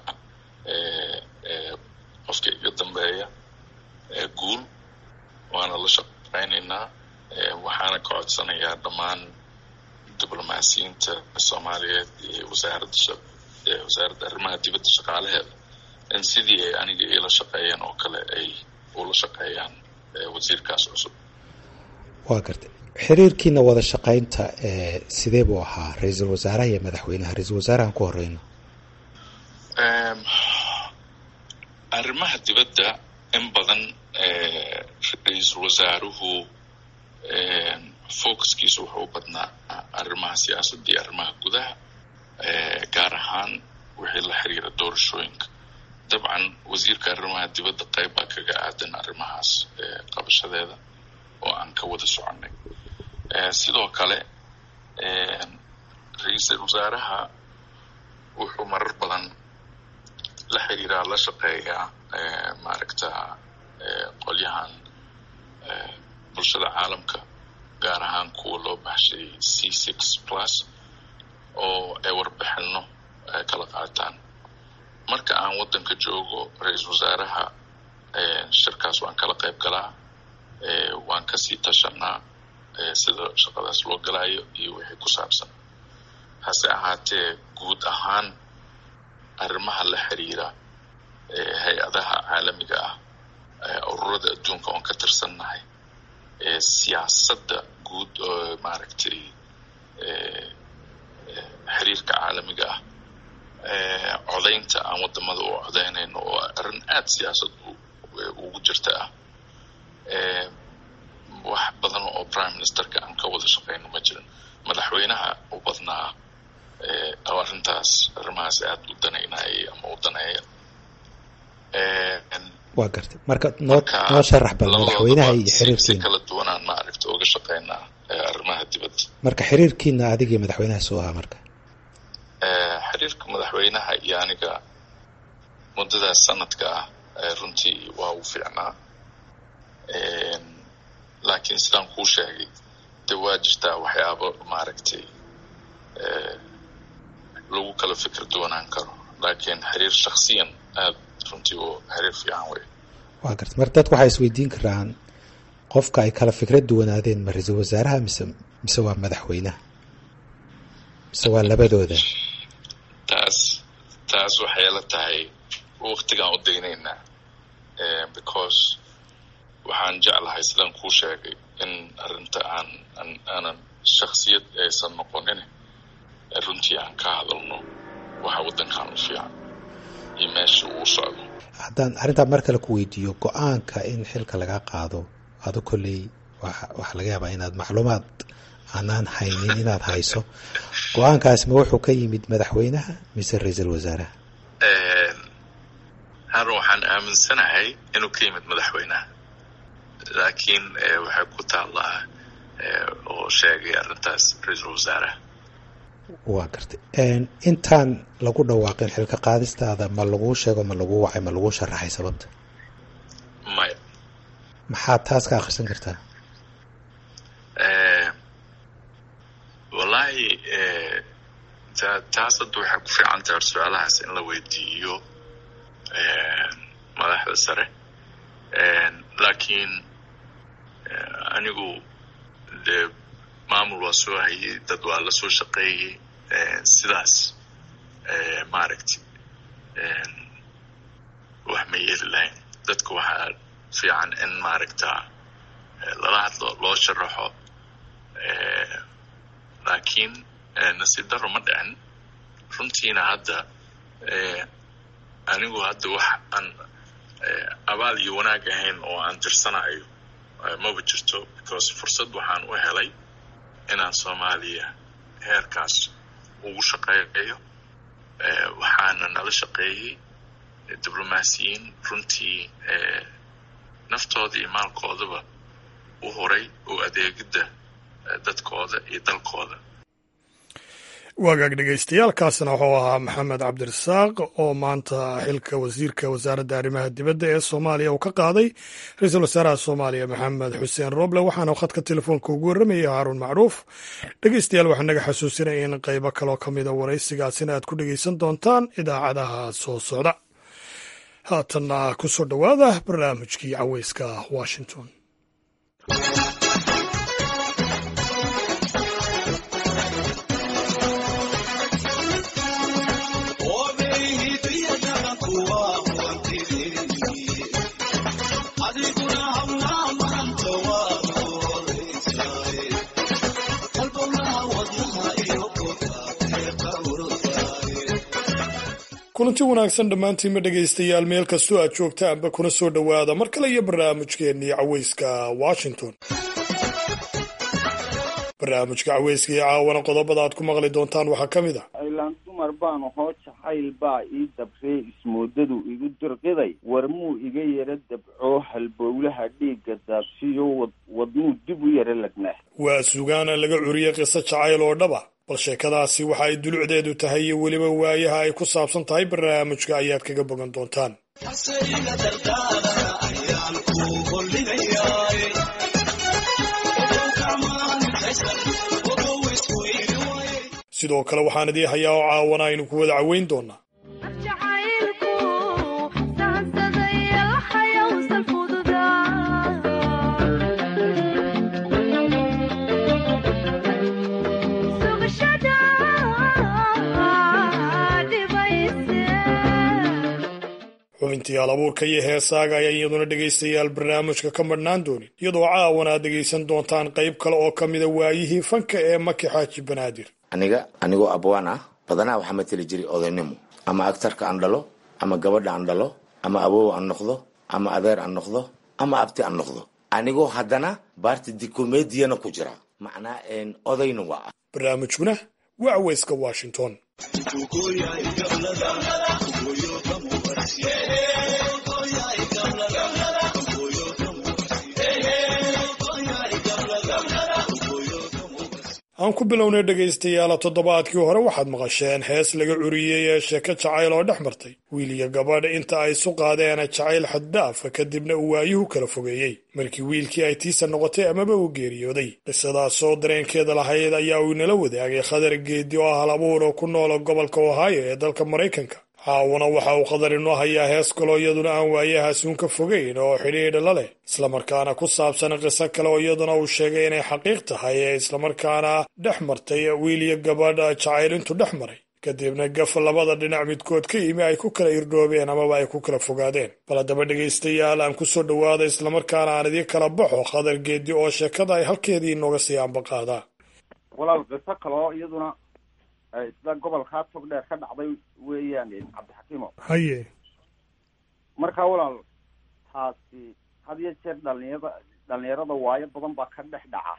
qofka iga dambeeya guul waana la shaqaynaynaa waxaana ka codsanayaa dhammaan diblomaasiyiinta soomaaliyeed iyo wasaaradda wasaaradda arrimaha dibadda shaqaalaheeda in sidii ay aniga iila shaqeeyeen oo kale ay ula shaqeeyaan wasiirkaas cusub waa gartay xiriirkiina wada shaqaynta sidee buu ahaa ra-iisul wasaaraha iyo madaxweynaha ra-iisul wasaarahan ku horeyno arrimaha dibadda in badan ra-iisul wasaaruhu focuskiisu wuxuu badnaa arrimaha siyaasadda iyo arrimaha gudaha gaar ahaan wixii la xiriira doorashooyinka dabcan wasiirka arrimaha dibadda qayb baa kaga aadan arrimahaas qabashadeeda oo aan ka wada soconay sidoo kale ra-iisul wasaaraha wuxuu marar badan la xiriiraa la shaqeeyaa maaragta qolyahan bulshada caalamka gaar ahaan kuwa loo baxshay c six plus oo ay warbixino kala qaataan marka aan waddanka joogo ra-iisul wasaaraha shirkaas waan kala qayb galaa waan kasii tashanaa sida shaqadaas loo galaayo iyo wixii ku saabsan hase ahaatee guud ahaan arrimaha la xiriira hay-adaha caalamiga ah ururada adduunka oon ka tirsannahay siyaasadda guud oo maaragtay xiriirka caalamiga ah codaynta aan wadamada u codaynayno oo arrin aada siyaasad ugu jirta ah wax badan oo prime ministerka aan ka wada shaqayno ma jirin madaxweynaha u badnaa oo arrintaas arrimahaas aada u danaynayay ama u daneeya waa gartay marka noo noo sharax bal madaxweynaha iyo si xiriirkiina kala duwanaan maaragta uga shaqaynaa arrimaha dibadda marka xiriirkiina adiga iyo madaxweynaha soo ahaa marka xiriirka madaxweynaha iyo aniga muddadaas sanadka ah runtii waa u fiicnaa laakiin sidaan kuu sheegay de waa jirtaa waxyaabo maaragtay lagu kala fikir duwanaan karo laakiin xiriir shaksiyan aada runtii oo xiriir fiican wey waa gartay marka dadku waxay isweydiin karaan qofka ay kala fikrad duwanaadeen ma ra-iisul wasaaraha mise mise waa madaxweynaha mise waa labadooda taas taas waxay la tahay waktigaan u daynaynaa because waxaan jeclahay sidaan kuu sheegay in arrinta aan aan aanan shaksiyad aysan noqonin runtii aan ka hadalno waxa waddankan u fiican iyo meesha uu socdo haddaan arrintaa mar kale ku weydiiyo go-aanka in xilka laga qaado ado kolley waxaa laga yaabaa inaad macluumaad aanaan haynin inaad hayso go-aankaasi ma wuxuu ka yimid madaxweynaha mise ra-iisul wasaaraha harun waxaan aaminsanahay inuu ka yimid madaxweynaha laakiin waxay ku taallaa oo sheegay arrintaas ra-iisul wasaaraha waa gartay intaan lagu dhawaaqin xilka qaadistaada ma laguu sheego ma laguu wacay ma laguu sharaxay sababta maya maxaad taas ka akhrisan kartaa wallaahi taas hadda waxay ku fiican tahay su-aalahaas in la weydiiyo madaxda sare laakiin anigu dee maamul waa soo hayay dad waa la soo shaqeeyey sidaas maaragtay wax ma yeeli lahayn dadka waxaa fiican in maaragta lala hadlo loo sharaxo laakiin nasiib daro ma dhicin runtiina hadda anigu hadda wax aan abaal iyo wanaag ahayn oo aan tirsanayo maba jirto because fursad waxaan u helay inaan soomaaliya heerkaas ugu shaqeeyo waxaana nala shaqeeyey diblomaasiyiin runtii naftooda iyo maalkoodaba u horay oo adeegidda dadkooda iyo dalkooda waagaag dhegeystayaaalkaasna wuxuu ahaa maxamed cabdirasaaq oo maanta xilka wasiirka wasaaradda arrimaha dibadda ee soomaaliya uu ka qaaday ra-iisul wasaaraha soomaaliya maxamed xuseen roble waxaana khadka telefoonka ugu warramayay haaruun macruuf dhegeystayaal waxaa naga xasuusinaya in qaybo kaloo ka mida waraysigaasina aad ku dhegeysan doontaan idaacadaha soo socda haatanna ku soo dhowaada barnaamijkii caweyska washington kulanti wanaagsan dhammaantiinma dhegaystayaal meel kastoo aad joogtaanba kuna soo dhowaada mar kale iyo barnaamijkeennii caweyska washington barnaamijka caweyska iyo caawana qodobada aad ku maqli doontaan waxaa ka mid a aylaan dumar baan ahoo jacayl baa ii dabree ismoodadu igu dirqiday warmuu iga yara dabcoo halbowlaha dhiigga daabsiyo wadmuu dib u yara lagnaa waa sugaana laga curiyey qiso jacayl oo dhaba bal sheekadaasi waxa ay dulucdeedu tahay iyo weliba waayaha ay ku saabsan tahay barnaamijka ayaad kaga bogan doontaan sidoo kale waxaan idii hayaa oo caawana aynu ku wada caweyn doonaa xubintii alabuurka iyo heesaaga ayaa iyaduna dhegaystayaal barnaamijka ka madhnaan doonin iyadoo caawana aad dhegaysan doontaan qayb kale oo ka mida waayihii fanka ee maki xaaji banaadir aniga anigoo abwaan ah badanaa waxaa mateli jiray odaynimo ama agtarka aan dhalo ama gabadha aan dhalo ama awow aan noqdo ama adeer aan noqdo ama abti aan noqdo anigoo haddana baarti dikomediyana ku jira macnaa odayna waa ah barnaamijkuna waa caweyska washington aan ku bilownay dhegaystayaala toddobaadkii hore waxaad maqasheen hees laga curiyey ee sheeko jacayl oo dhex martay wiil iyo gabadh inta ay isu qaadeen jacayl xaddaafa kadibna uu waayuhu kala fogeeyey markii wiilkii ay tiisa noqotay amaba uu geeriyooday qisadaasoo dareenkeeda lahayd ayaa uu inala wadaagay khadar geedi oo ah hal abuur oo ku noola gobolka ohaayo ee dalka maraykanka caawana waxa uu qadar inoo hayaa hees kaloo iyaduna aan waayahaas uun ka fogeyn oo xidhiidha la leh islamarkaana ku saabsan qiso kale oo iyaduna uu sheegay inay xaqiiq tahay ee islamarkaana dhex martay wiil iyo gabadh jacayl intuu dhex maray kadibna gaf labada dhinac midkood ka yimi ay ku kala irdhoobeen amaba ay ku kala fogaadeen bal haddaba dhegaystayaal aan ku soo dhowaada islamarkaana aan idii kala baxo khadar geedi oo sheekada ay halkeedii inooga sii ambaqaadaa walaal qiso kaloo iyaduna sida gobolkaa tog dheer ka dhacday weeyaan cabdixakiimo haye markaa walaal taasi had iyo jeer dhalinyarada dhalinyarada waayo badan baa ka dhex dhaca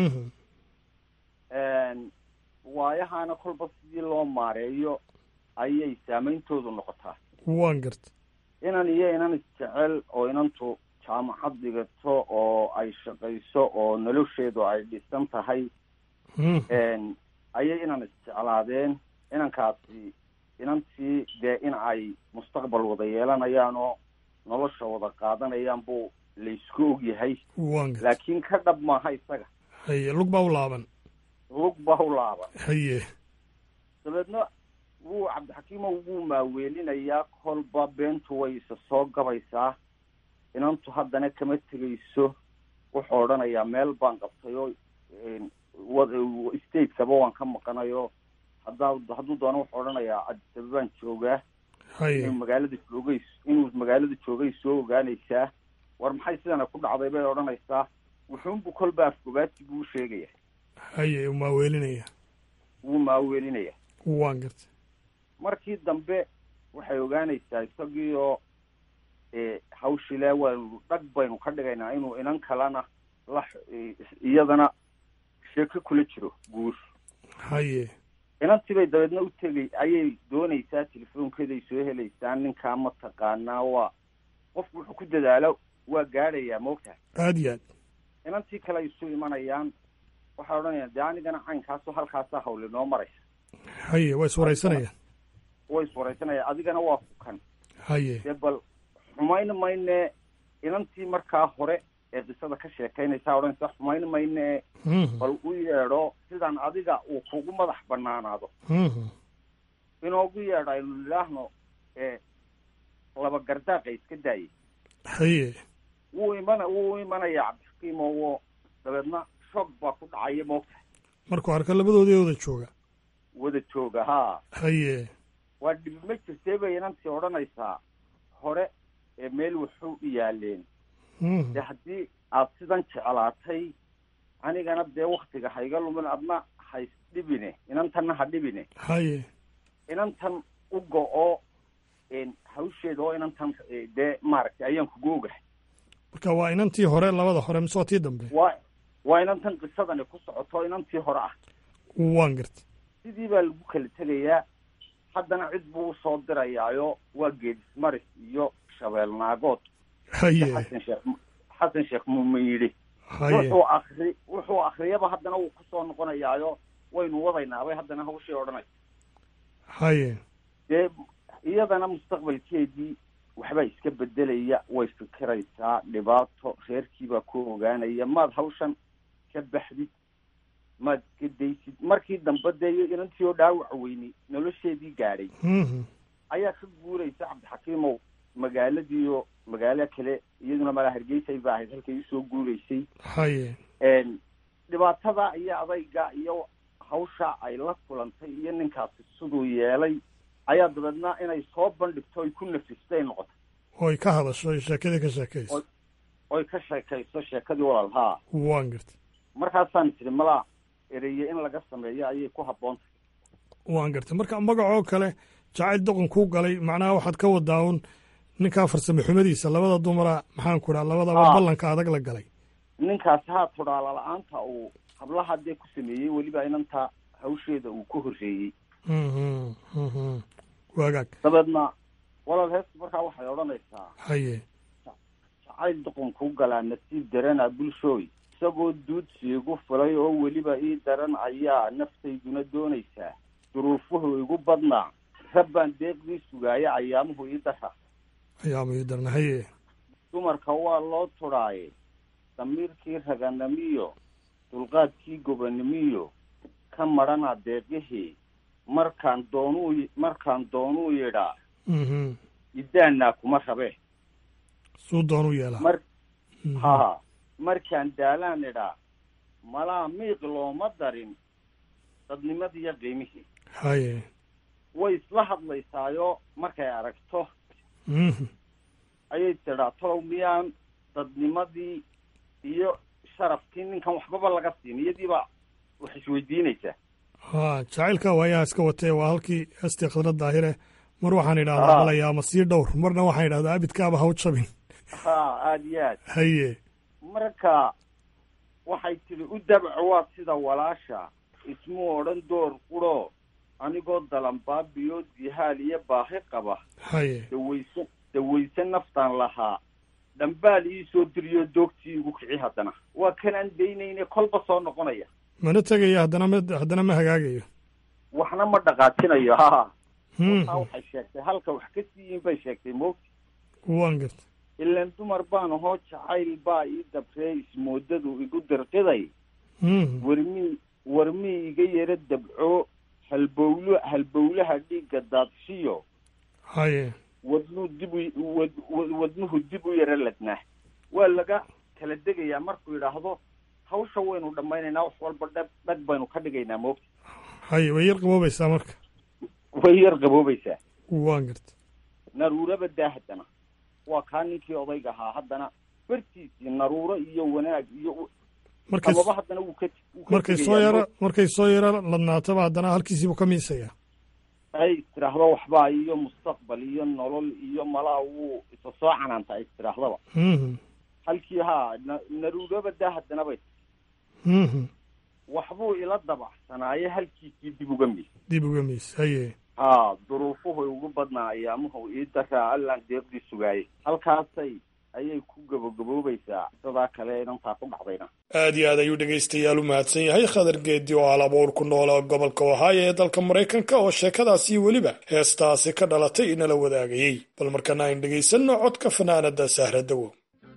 waayahana kolba sidii loo maareeyo ayay saameyntoodu noqotaa waan garta inan iyo inan isjecel oo inantu jaamacad dhigato oo ay shaqayso oo nolosheedu ay dhisan tahay ayay inan isjeclaadeen inankaasi inantii dee in ay mustaqbal wada yeelanayaan oo nolosha wada qaadanayaan buu laysku og yahay laakiin ka dhab maaha isaga haye lug baa u laaban lug baa u laaban haye dabeedna wuu cabdixakiimo wuu maaweelinayaa kolba beentu way isa soo gabaysaa inantu haddana kama tegayso wuxuu odhanayaa meel baan qabtay oo stateskaba waan ka maqanayo haddaa hadduu doono wuxuu odhanayaa adisaba baan joogaa inuu magaalada joogay inuu magaalada joogay soo ogaanaysaa war maxay sidana ku dhacday bay odhanaysaa wuxuunbu kolba afgobaati buu sheegaya haye uu maaweelinaya wuu maaweelinaya waan garta markii dambe waxay ogaanaysaa isagii oo hawshile waanu dhag baynu ka dhigaynaa inuu inan kalena la iyadana sheeko kula jiro guur haye inantii bay dabeedna u tegay ayay doonaysaa telefoonkeeday soo helaysaa ninkaa ma taqaanaa waa qofku wuxuu ku dadaalo waa gaadhayaa moogtahay aada iyo aad inantii kale ay isu imanayaan waxay odhanayaan dee anigana caynkaaso halkaasaa hawli noo maraysa haye waa iswaraysanayaan way iswaraysanayaan adigana waa ku kan haye dee bal xumayn mayne inantii markaa hore ee qisada ka sheekaynaysaa odhanaysa xumayn mayne bal u yeedho sidaan adiga uu kugu madax banaanaado inoogu yeedho aynu nidhaahno ee laba gardaaqa iska daayay haye wuu imana wuu imanaya cabdixakiim oo dabeedna shoog baa ku dhacaya moogtahay markuu arka labadoodii wada jooga wada jooga haa haye waa dhibi ma jirtee bay inantii odhanaysaa hore ee meel waxu u yaaleen dee haddii aad sidan jeclaatay anigana dee waktiga hayga lumin adna hays dhibine inantanna ha dhibine haye inantan u go-o hawsheeda oo inantan dee maaragtay ayaan kugu ogahay marka waa inantii hore labada hore mise waa tii dambe waa waa inantan qisadani ku socoto inantii hore ah waan garta sidii baa lagu kala tegayaa haddana cid buu usoo dirayaayo waa geedismaris iyo shabeel naagood haye xasan sheekh xasan sheekh muumin yidhi haye wuxuu akri wuxuu akriyaba haddana wuu kusoo noqonayaayo waynu wadaynaabay haddana hawshii odhanaysa haye dee iyadana mustaqbalkeedii waxbaa iska bedelaya way fikiraysaa dhibaato reerkiibaa ku ogaanaya maad hawshan ka baxdid maad iska daysid markii dambe dee inantii oo dhaawac weynay nolosheedii gaadhay ayaa ka guuraysa cabdixakiimow magaaladiiyo magaalo kale iyaduna malaa hargeysay ba ahayd halkay usoo guuraysay haye dhibaatada iyo adayga iyo hawsha ay la kulantay iyo ninkaasi siduu yeelay ayaa dabeedna inay soo bandhigto ay ku nafistay noqotay oy ka hadasho oy sheekadii ka sheekayso oy ka sheekayso sheekadii walaal haa waan garta markaasaan tiri malaa ereye in laga sameeyo ayay ku habboontahay waan garta marka magacoo kale jacayl doqon kuu galay macnaha waxaad ka wadaa un ninkaa farsame xumadiisa labada dumara maxaan ku dhaha labadaba ballanka adag la galay ninkaasi haa tudhaala la-aanta uu hablaha dee ku sameeyey weliba inanta hawsheeda uu ku horreeyey waagaag dabeedna walaal heesta markaa waxay odhanaysaa haye jacayl doqon kuu galaa nasiib darana bulshooy isagoo duudsi igu fulay oo weliba ii daran ayaa naftayduna doonaysaa duruufuhu igu badnaa rabbaan deeqdii sugaaya ayaamuhu ii dara ayaamu ii darna haye dumarka waa loo tudhaaye damiirkii raganimiyo dulqaadkii gobanimiyo ka madhana deeqihii markaan doonuu markaan doonuu yidhaa idaanaa kuma rabe suu doonuu yeelaa mar ha markaan daalaan idhaa malaa miiq looma darin dadnimadiiyo qiimihii haye way isla hadlaysaayo markay aragto ayay tidhaa tolow miyaan dadnimadii iyo sharafkii ninkan waxbaba laga siin iyadiiba wax isweydiinaysaa ha jacaylka waayaha iska watee waa halkii hestii khadra daahire mar waxaan idhahdaa malayaa ma sii dhowr marna waxaan idhahdaa abidkaaba haw jabin ha aada iyo aad haye marka waxay tidhi u dabco waa sida walaasha ismuu odhan door quro anigoo dalanbaabiyo dihaal iyo baahi qaba haye dawayse dawayse naftaan lahaa dhambaal ii soo diriyo doogtii igu kici haddana waa kanaan daynayne kolba soo noqonaya mana tegayo haddana ma haddana ma hagaagayo waxna ma dhaqaajinayo ha wataa waxay sheegtay halka wax ka siiyin bay sheegtay moogti waan garta ilaan dumar baan ahoo jacayl baa ii dabree ismoodadu igu dirqiday warmii warmii iga yaro dabco halbowlo halbowlaha dhiigga daadshiyo haye wadnuu dib u wad wadnuhu dib u yaro ladnaa waa laga kala degayaa markuu yidhaahdo hawsha waynu dhammaynaynaa wax walba dhag dhag baynu ka dhigaynaa moogta haye way yar qaboobaysaa marka way yar qaboobaysaa waan garta naruuraba daa haddana waa kaa ninkii odayga ahaa haddana bartiisii naruuro iyo wanaag iyo markay amaba haddana wuu ka markay soo yaro markay soo yaro ladnaataba haddana halkiisiibuu ka miisayaa ay istiraahdo waxbaa iyo mustaqbal iyo nolol iyo malaa wuu isa soo canaanta ay istiraahdaba halkii haa na naruuraba daa haddana bay waxbuu ila dabacsanaayo halkiisii dib uga mis dib uga mis haye haa duruufuhu ugu badnaa ayaamuhu ii daraa allaan deeqdii sugaayay halkaasay ayay ku gabagaboobaysaa sidaa kale inantaa ku dhacdayna aad iyo aad ayuu dhegaystayaal u mahadsan yahay khadar geedi oo hal abuur ku noola gobolka ohaayo ee dalka maraykanka oo sheekadaasi weliba heestaasi ka dhalatay inala wadaagayey bal markana ayn dhegaysanno codka fanaanada sahradowo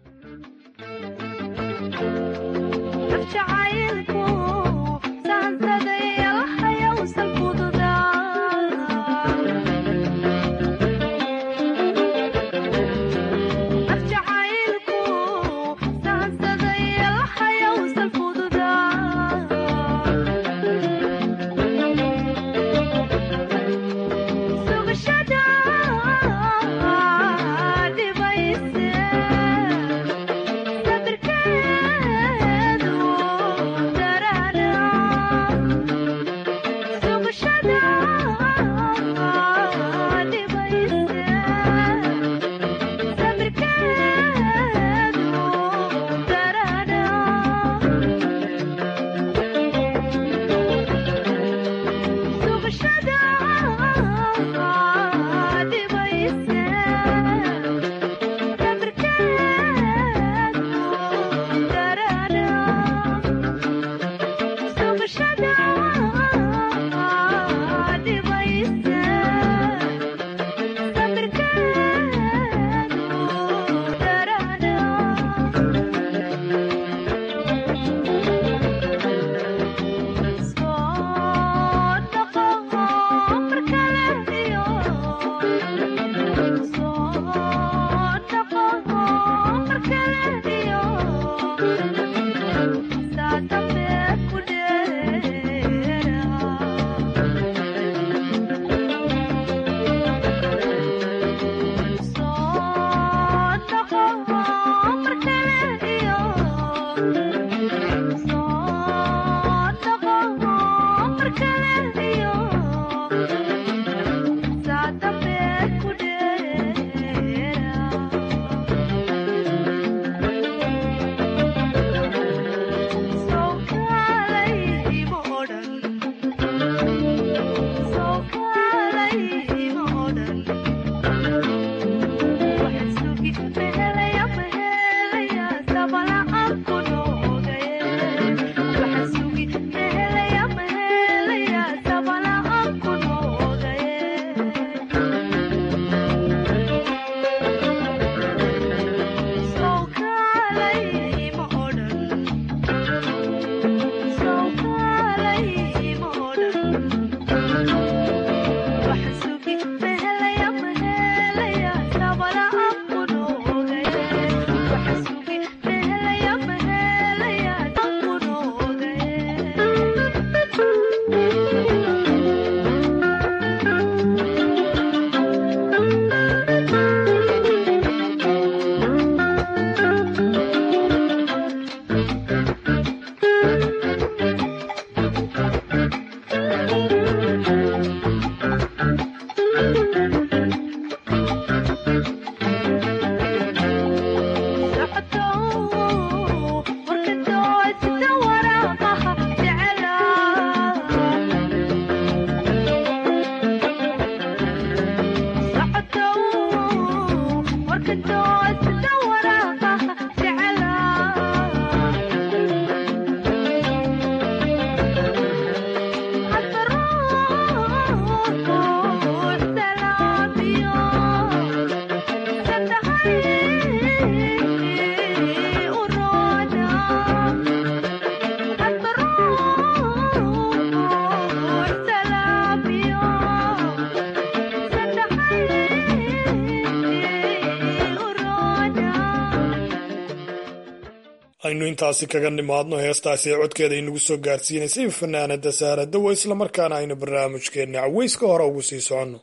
aynu intaasi kaga nimaadno heestaasi ee codkeeda inagu soo gaarsiinaysay fanaanada saaradawo islamarkaana aynu barnaamijkeenna caweyska hore ugu sii soconno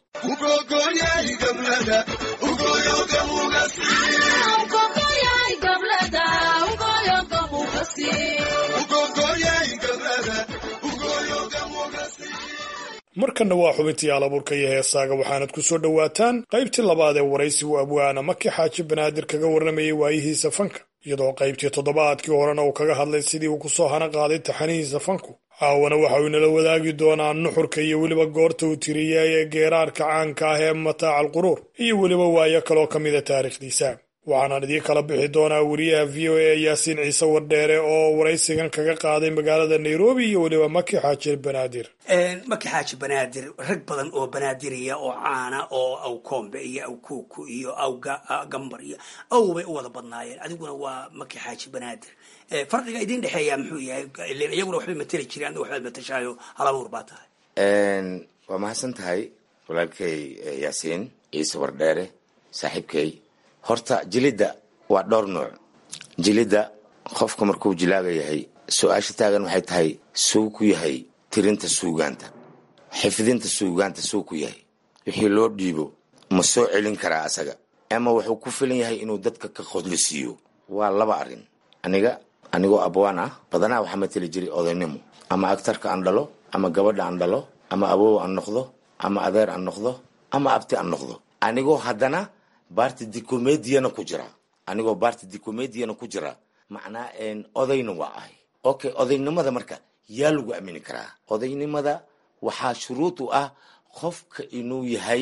markanna waa xubintii alabuurka iyo heesaaga waxaanad ku soo dhowaataan qaybtii labaad ee waraysigu abwaana maki xaaji banaadir kaga warramayay waayihiisa fanka iyadoo qaybtii toddobaadkii horena uu kaga hadlay sidii uu ku soo hana qaaday taxanihiisa fanku caawana waxa uu inala wadaagi doonaa nuxurka iyo weliba goorta uu tiriyay ee geeraarka caanka ah ee mataaca alquruur iyo weliba waayo kaloo ka mida taariikhdiisa waxaanaan idiin kala bixi doonaa wariyaha v o a yaasiin ciise wardheere oo waraysigan kaga qaaday magaalada nairobi iyo weliba maki xaaji banaadir maki xaaji banaadir rag badan oo banaadiriya oo caana oo aw koombe iyo aw kuuku iyo aw gambar iyo aw bay u wada badnaayeen adiguna waa maki xaaji banaadir farqiga idin dhexeeya muxuu yahay iyaguna waxbay mateli jireen adna waxbaad matashaayo halabuur baa tahay waa mahadsan tahay walaalkay yaasiin ciise wardheere saaxiibkay horta jilidda waa dhowr nooc jilidda qofka markuu jilaaga yahay su-aasha taagan waxay tahay suu ku yahay tirinta suugaanta xifdinta suugaanta suu ku yahay wixii loo dhiibo ma soo celin karaa asaga ama wuxuu ku filan yahay inuu dadka ka qodlisiiyo waa laba arrin aniga anigoo abwaan ah badanaa waxaa mateli jiray odaynimo ama agtarka aan dhalo ama gabadha aan dhalo ama awow aan noqdo ama adeer aan noqdo ama abti aan noqdo anigoo haddana baarti dicomediana ku jira anigoo baarti dicomediana ku jira macnaa odayna waa ahay okay odaynimada marka yaa lagu aamini karaa odaynimada waxaa shuruud u ah qofka inuu yahay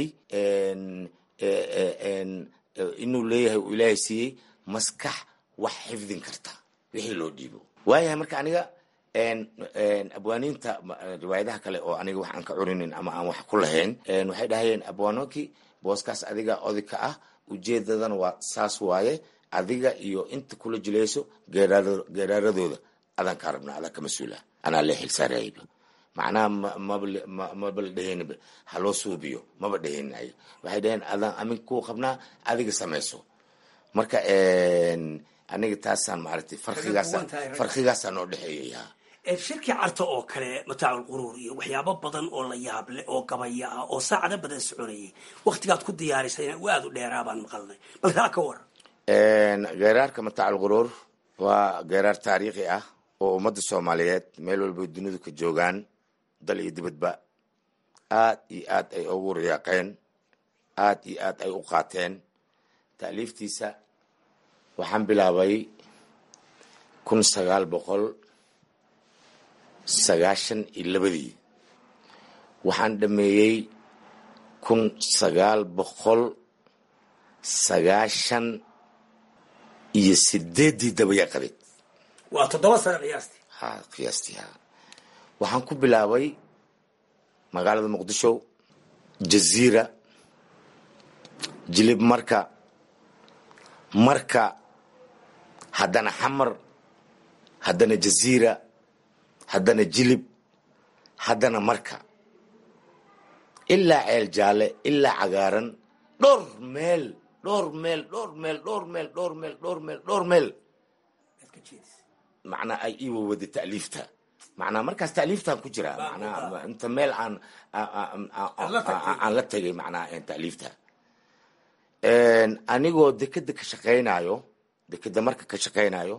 inuu leeyahay uu ilaahay siiyey maskax wax xifdin karta wixii loo dhiibo waayahay marka aniga abwaaniinta riwaayadaha kale oo aniga wax aan ka curinin ama aan wax ku lahayn waxay dhahayeen abwaanoki booskaas adiga oday ka ah ujeedadana waa saas waaye adiga iyo inta kula jilayso geeraaradooda adaan kaa rabna adaan ka mas-uula anaa lee xilsaarayba macnaha maba la dheheenba haloo suubiyo maba dheheenayo waxay dhaheen adaan amin kuu qabnaa adiga samayso marka aniga taasaan maaragtay farqigaasa farqigaasaa noo dhexeeyaya shirkii carta oo kale mataacu lquruur iyo waxyaabo badan oo la yaab leh oo gabaya ah oo saacado badan soconayay waktigaad ku diyaarisayna aad u dheeraa baan maqalnay bal taa ka war geeraarka mataac alquruur waa geeraar taariikhi ah oo ummadda soomaaliyeed meel walba dunidu ka joogaan dal iyo dibadba aad iyo aad ay ugu riyaaqeen aad iyo aad ay u qaateen taaliiftiisa waxaan bilaabay kun sagaal boqol sagaashan iyo labadii waxaan dhameeyey kun sagaal boqol sagaashan iyo sideeddii dabayaqadeed waa toddoba sano qiyaastii ha qiyaastii ha waxaan ku bilaabay magaalada muqdisho jaziira jilib marka marka haddana xamar haddana jaziira haddana jilib haddana marka ilaa ceel jaalle ilaa cagaaran dhowr meel dhowr meel dhowr meel dhowr meel dhowr meel dhowr meel dhowr meel macnaa ay ii wawada ta'liifta macnaa markaas ta'liiftaan ku jiraa macnaa inta meel aan aan la tegay macnaa ta'liifta anigoo dekeda ka shaqaynayo dekeda marka ka shaqaynayo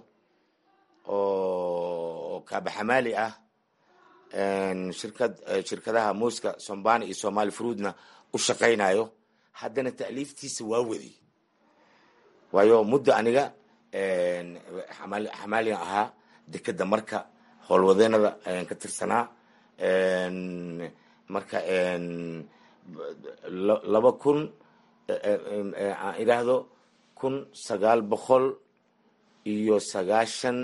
oo kaabaxamaali ah shirkad shirkadaha muuska sombani iyo somali fruudna u shaqaynayo haddana ta'liiftiisa waa waday waayo muddo aniga xamaaligan ahaa dekeda marka howlwadeenada ayaan ka tirsanaa marka laba kun aan idhaahdo kun sagaal boqol iyo sagaashan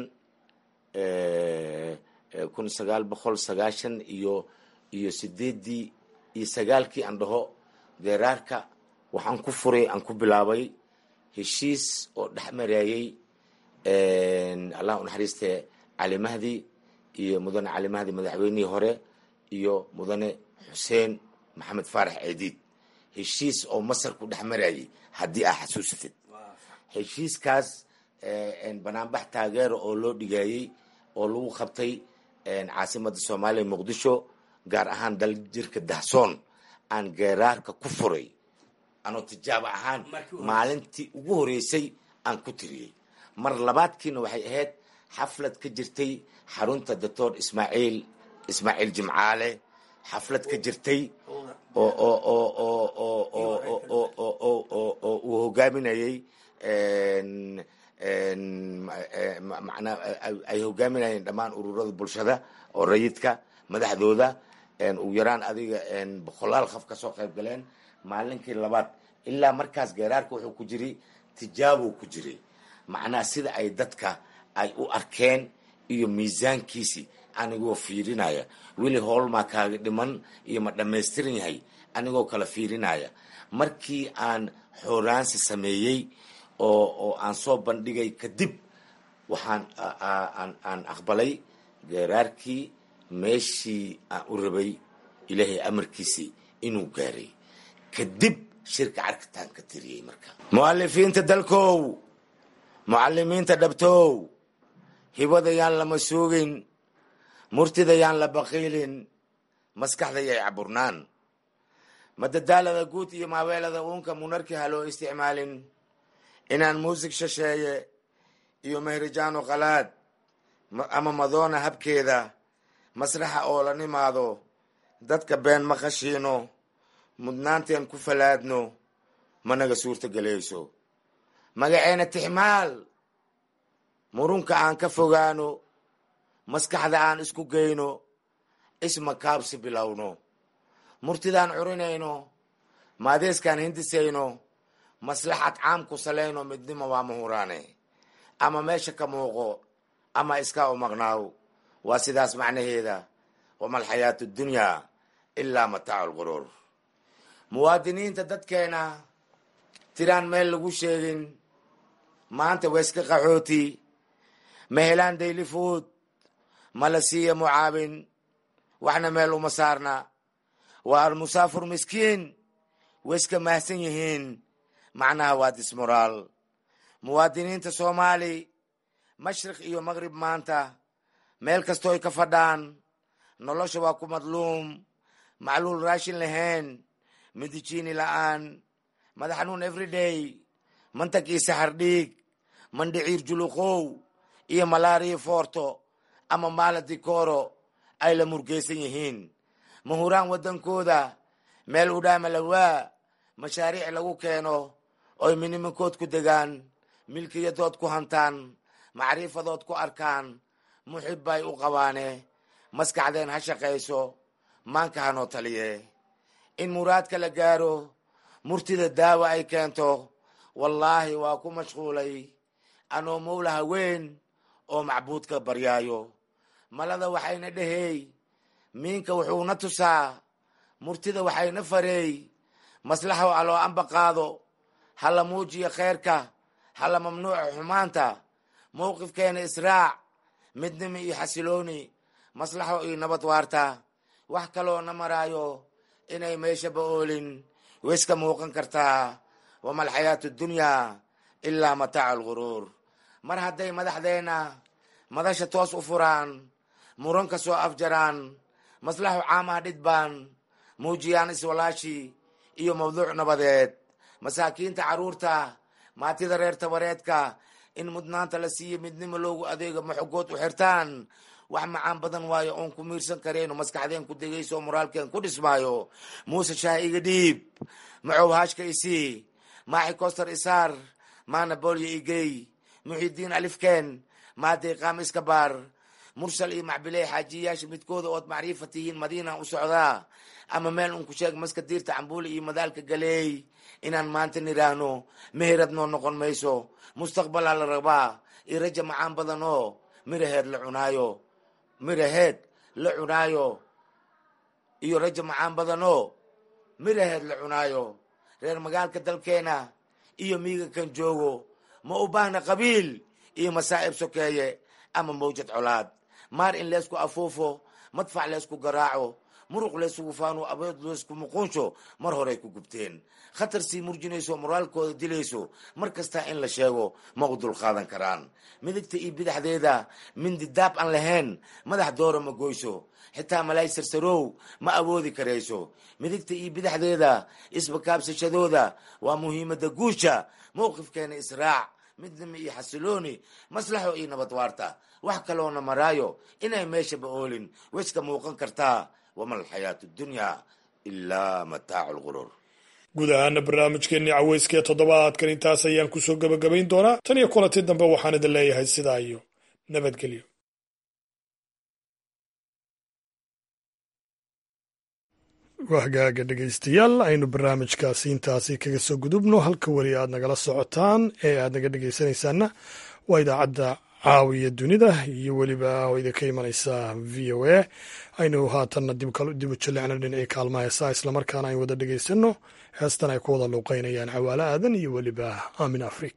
kun sagaal boqol sagaashan iyo iyo sideeddii iyo sagaalkii aan dhaho geeraarka waxaan ku furay aan ku bilaabay heshiis oo dhex mareeyey allah u naxariiste cali mahdi iyo mudane cali mahdi madaxweynihii hore iyo mudane xuseen maxamed faarax ceediid heshiis oo masar ku dhex marayay haddii aa xasuusatid heshiiskaas banaanbax taageero oo loo dhigayey oo lagu qabtay caasimada soomaaliya muqdisho gaar ahaan dal jirka dahsoon aan geeraarka ku furay anoo tijaabo ahaan maalintii ugu horeysay aan ku tiriyey mar labaadkiina waxay ahayd xaflad ka jirtay xarunta doctor ismaaciil ismaaciil jimcaale xaflad ka jirtay oo oo oo oo oo oo oo oo oo uu hogaaminayey macnaa ay hogaaminayeen dhammaan ururada bulshada oo rayidka madaxdooda ugu yaraan adiga boqolaal qof kasoo qayb galeen maalinkii labaad ilaa markaas geeraarka wuxuu ku jiray tijaabo ku jiray macnaha sida ay dadka ay u arkeen iyo miisaankiisi anigoo fiirinaya weli howlmaa kaaga dhiman iyo ma dhammaystiran yahay anigoo kala fiirinaya markii aan xooraansi sameeyey oo oo aan soo bandhigay kadib waxaan aan aqbalay geeraarkii meeshii aan u rabay ilaahay amarkiisii inuu gaaray kadib shirka carkitaan ka tiriyey marka mu'alifiinta dalkow mucalimiinta dhabtow hibada yaan lama suugin murtida yaan la baqiilin maskaxda yay caburnaan madadaalada guud iyo maabeelada uunka munarki ha loo isticmaalin inaan muusig shasheeye iyo mehrijaano qalaad ama madoona habkeeda masraxa oo la nimaado dadka been ma qashiino mudnaanteen ku falaadno managa suurta gelayso magaceena tixmaal murunka aan ka fogaano maskaxda aan isku geyno isma kaabsi bilowno murtidaan curinayno maadeeskaan hindisayno maslaxad caam ku salayno midnimo waa mahuraane ama meesha ka muuqo ama iska u maqnaaw waa sidaas macnaheeda wamalxayaatu dunyaa ilaa mataacu lquruur muwaadiniinta dadkeena tiraan meel lagu sheegin maanta wayska qaxooti ma helaan dayli fuud ma la siiya mucaawin waxna meel uma saarna waa almusaafur miskiin wayska mahsan yihiin macnaha waa dismoraal muwaadiniinta soomaali mashriq iyo maqrib maanta meel kastoo ay ka fadhaan nolosha waa ku madluum macluul raashin lahayn midijiini la'aan madax xanuun everyday mantag iyo saxar dhiig mandhiciir juluqow iyo malaariya foorto ama maala dikooro ay la murgaysan yihiin mahuraan waddankooda meel udhaama lawaa mashaariic lagu keeno oy miniminkood ku degaan milkiyadood ku hantaan macriifadood ku arkaan muxib bay u qabaane maskaxdeen ha shaqayso maanka hanoo taliye in muraadka la gaaro murtida daawa ay keento wallaahi waa ku mashquulay anoo mowla haween oo macbuudka baryaayo malada waxayna dhehey miinka wuxuuna tusaa murtida waxayna fareey maslaxo aloo amba qaado hala muujiyo kheyrka hala mamnuuca xumaanta mowqifkeena israac midnimo iyo xasilooni maslaxo iyo nabad waarta wax kaloo na maraayo inay meeshaba oolin wayska muuqan kartaa wamalxayaatu dunyaa ilaa mataacu alguruur mar hadday madaxdeenna madasha toos u furaan muran ka soo afjaraan maslaxo caamaha dhidbaan muujiyaan iswalaashi iyo mawduuc nabadeed masaakiinta carruurta maatida reer tabareedka in mudnaanta la siiyo midnimo loogu adeego maxogood u xirtaan wax macaan badan waayo oon ku miirsan karayno maskaxdeen ku degayso moraalkeen ku dhismaayo muuse shaah iga dhiib macow haashka isii maaxi koster isaar maana boolyo igey muxidiin alifkeen maadeeqaam iska baar mursal iyo macbiley xaajiyayaasha midkooda ood macriifa tihiin madiina u socdaa ama meel un ku sheeg maska diirta cambuuli iyo madaalka galeey inaan maanta nidhaahno meherad noo noqon mayso mustaqbalaa la rabaa iyo raja macaan badan oo miraheed la cunaayo miraheed la cunaayo iyo raja macaan badan oo miraheed la cunaayo reer magaalka dalkeena iyo miiga kan joogo ma u baahna qabiil iyo masaa'ib sokeeye ama mawjad colaad maar in leysku afuufo madfac leysku garaaco muruq laysugu faano abeed leysku muquunsho mar horey ku gubteen khatar sii murjinayso moraalkooda dilayso mar kastaa in la sheego ma u dulqaadan karaan midigta iyo bidaxdeeda mindi daab aan lahayn madax doora ma goyso xitaa malaay sarsarow ma awoodi karayso midigta iyo bidaxdeeda isbakaabsashadooda waa muhiimada guusha mowqifkeena israac midnimo iyo xasilooni maslaxo iyo nabad waarta wax kaloona maraayo inay meeshaba oolin wayska muuqan kartaa wama alxayaatu dunyaa ilaa mataacu lquruur guud ahaana barnaamijkeennii caweyska ee toddobaadkan intaas ayaan kusoo gebagabayn doonaa tan iyo kulanti dambe waxaan idin leeyahay sidaa iyo nabadgelyo wahgaaga dhegaystayaal aynu barnaamijkaasi intaasi kaga soo gudubno halka weli aad nagala socotaan ee aad naga dhegaysanaysaana waa idaacadda caawiya dunida iyo weliba oo idinka imanaysa v o a aynu haatanna dib u jallecno dhinacii kaalmaha heesaa islamarkaana ayn wada dhegaysanno heestan ay ku wada luuqeynayaan cawaale aadan iyo weliba aamin afrik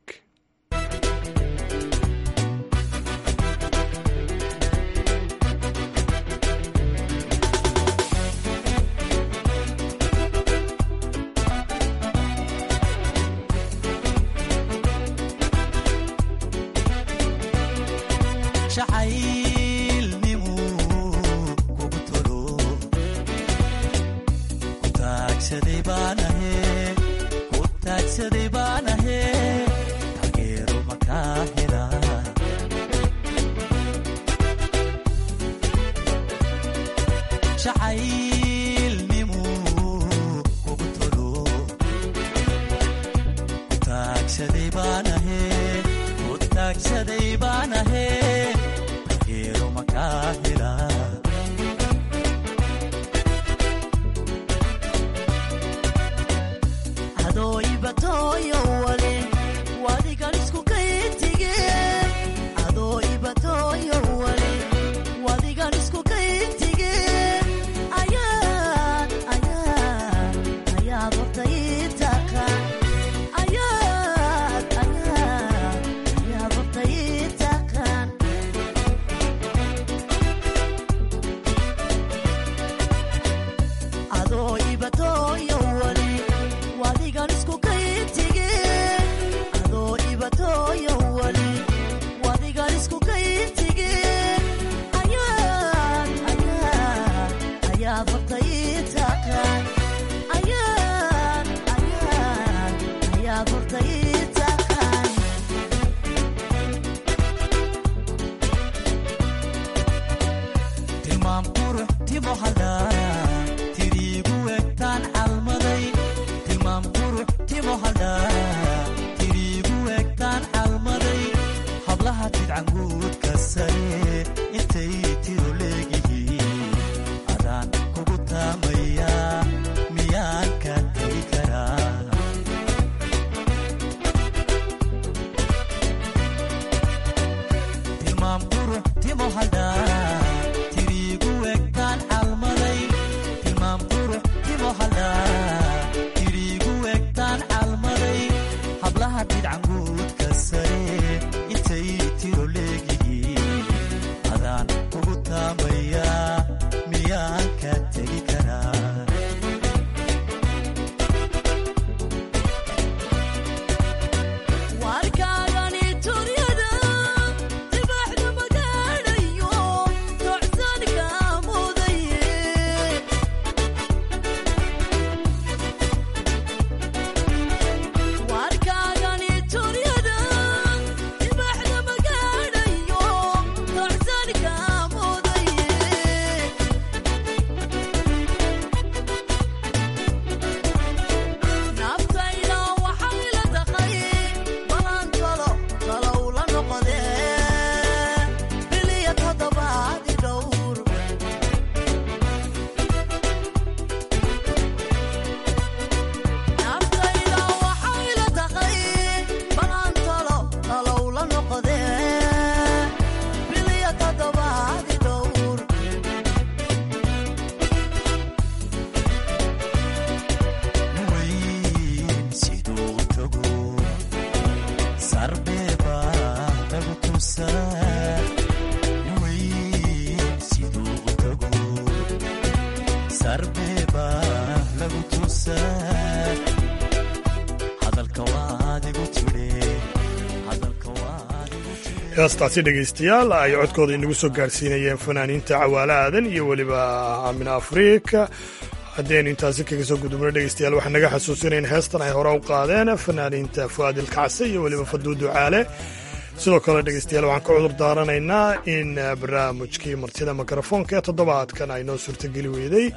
heestaasi dhegaystayaal ay codkooda inagu soo gaarsiinayeen fanaaniinta cawaale aadan iyo weliba aamin afrika haddaynu intaasi kaga soo gudubno dhegaystayaal waxaan naga xasuusinayn heestan ay hore u qaadeen fanaaniinta fu'aadil kacse iyo weliba faduudu caale sidoo kale dhegaystayaal waxaan ka cudur daaranaynaa in barnaamijkii martida mikrofoonka ee toddobaadkan ay noo suurtageli weyday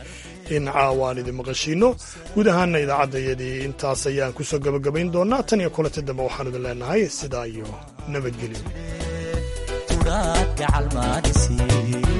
in caawaan idin maqashiinno guud ahaana idaacaddayadii intaas ayaan kusoo gabagabayn doonaa tan iyo kulanti dambe waxaan idin leenahay sidaa iyo nabadgelyo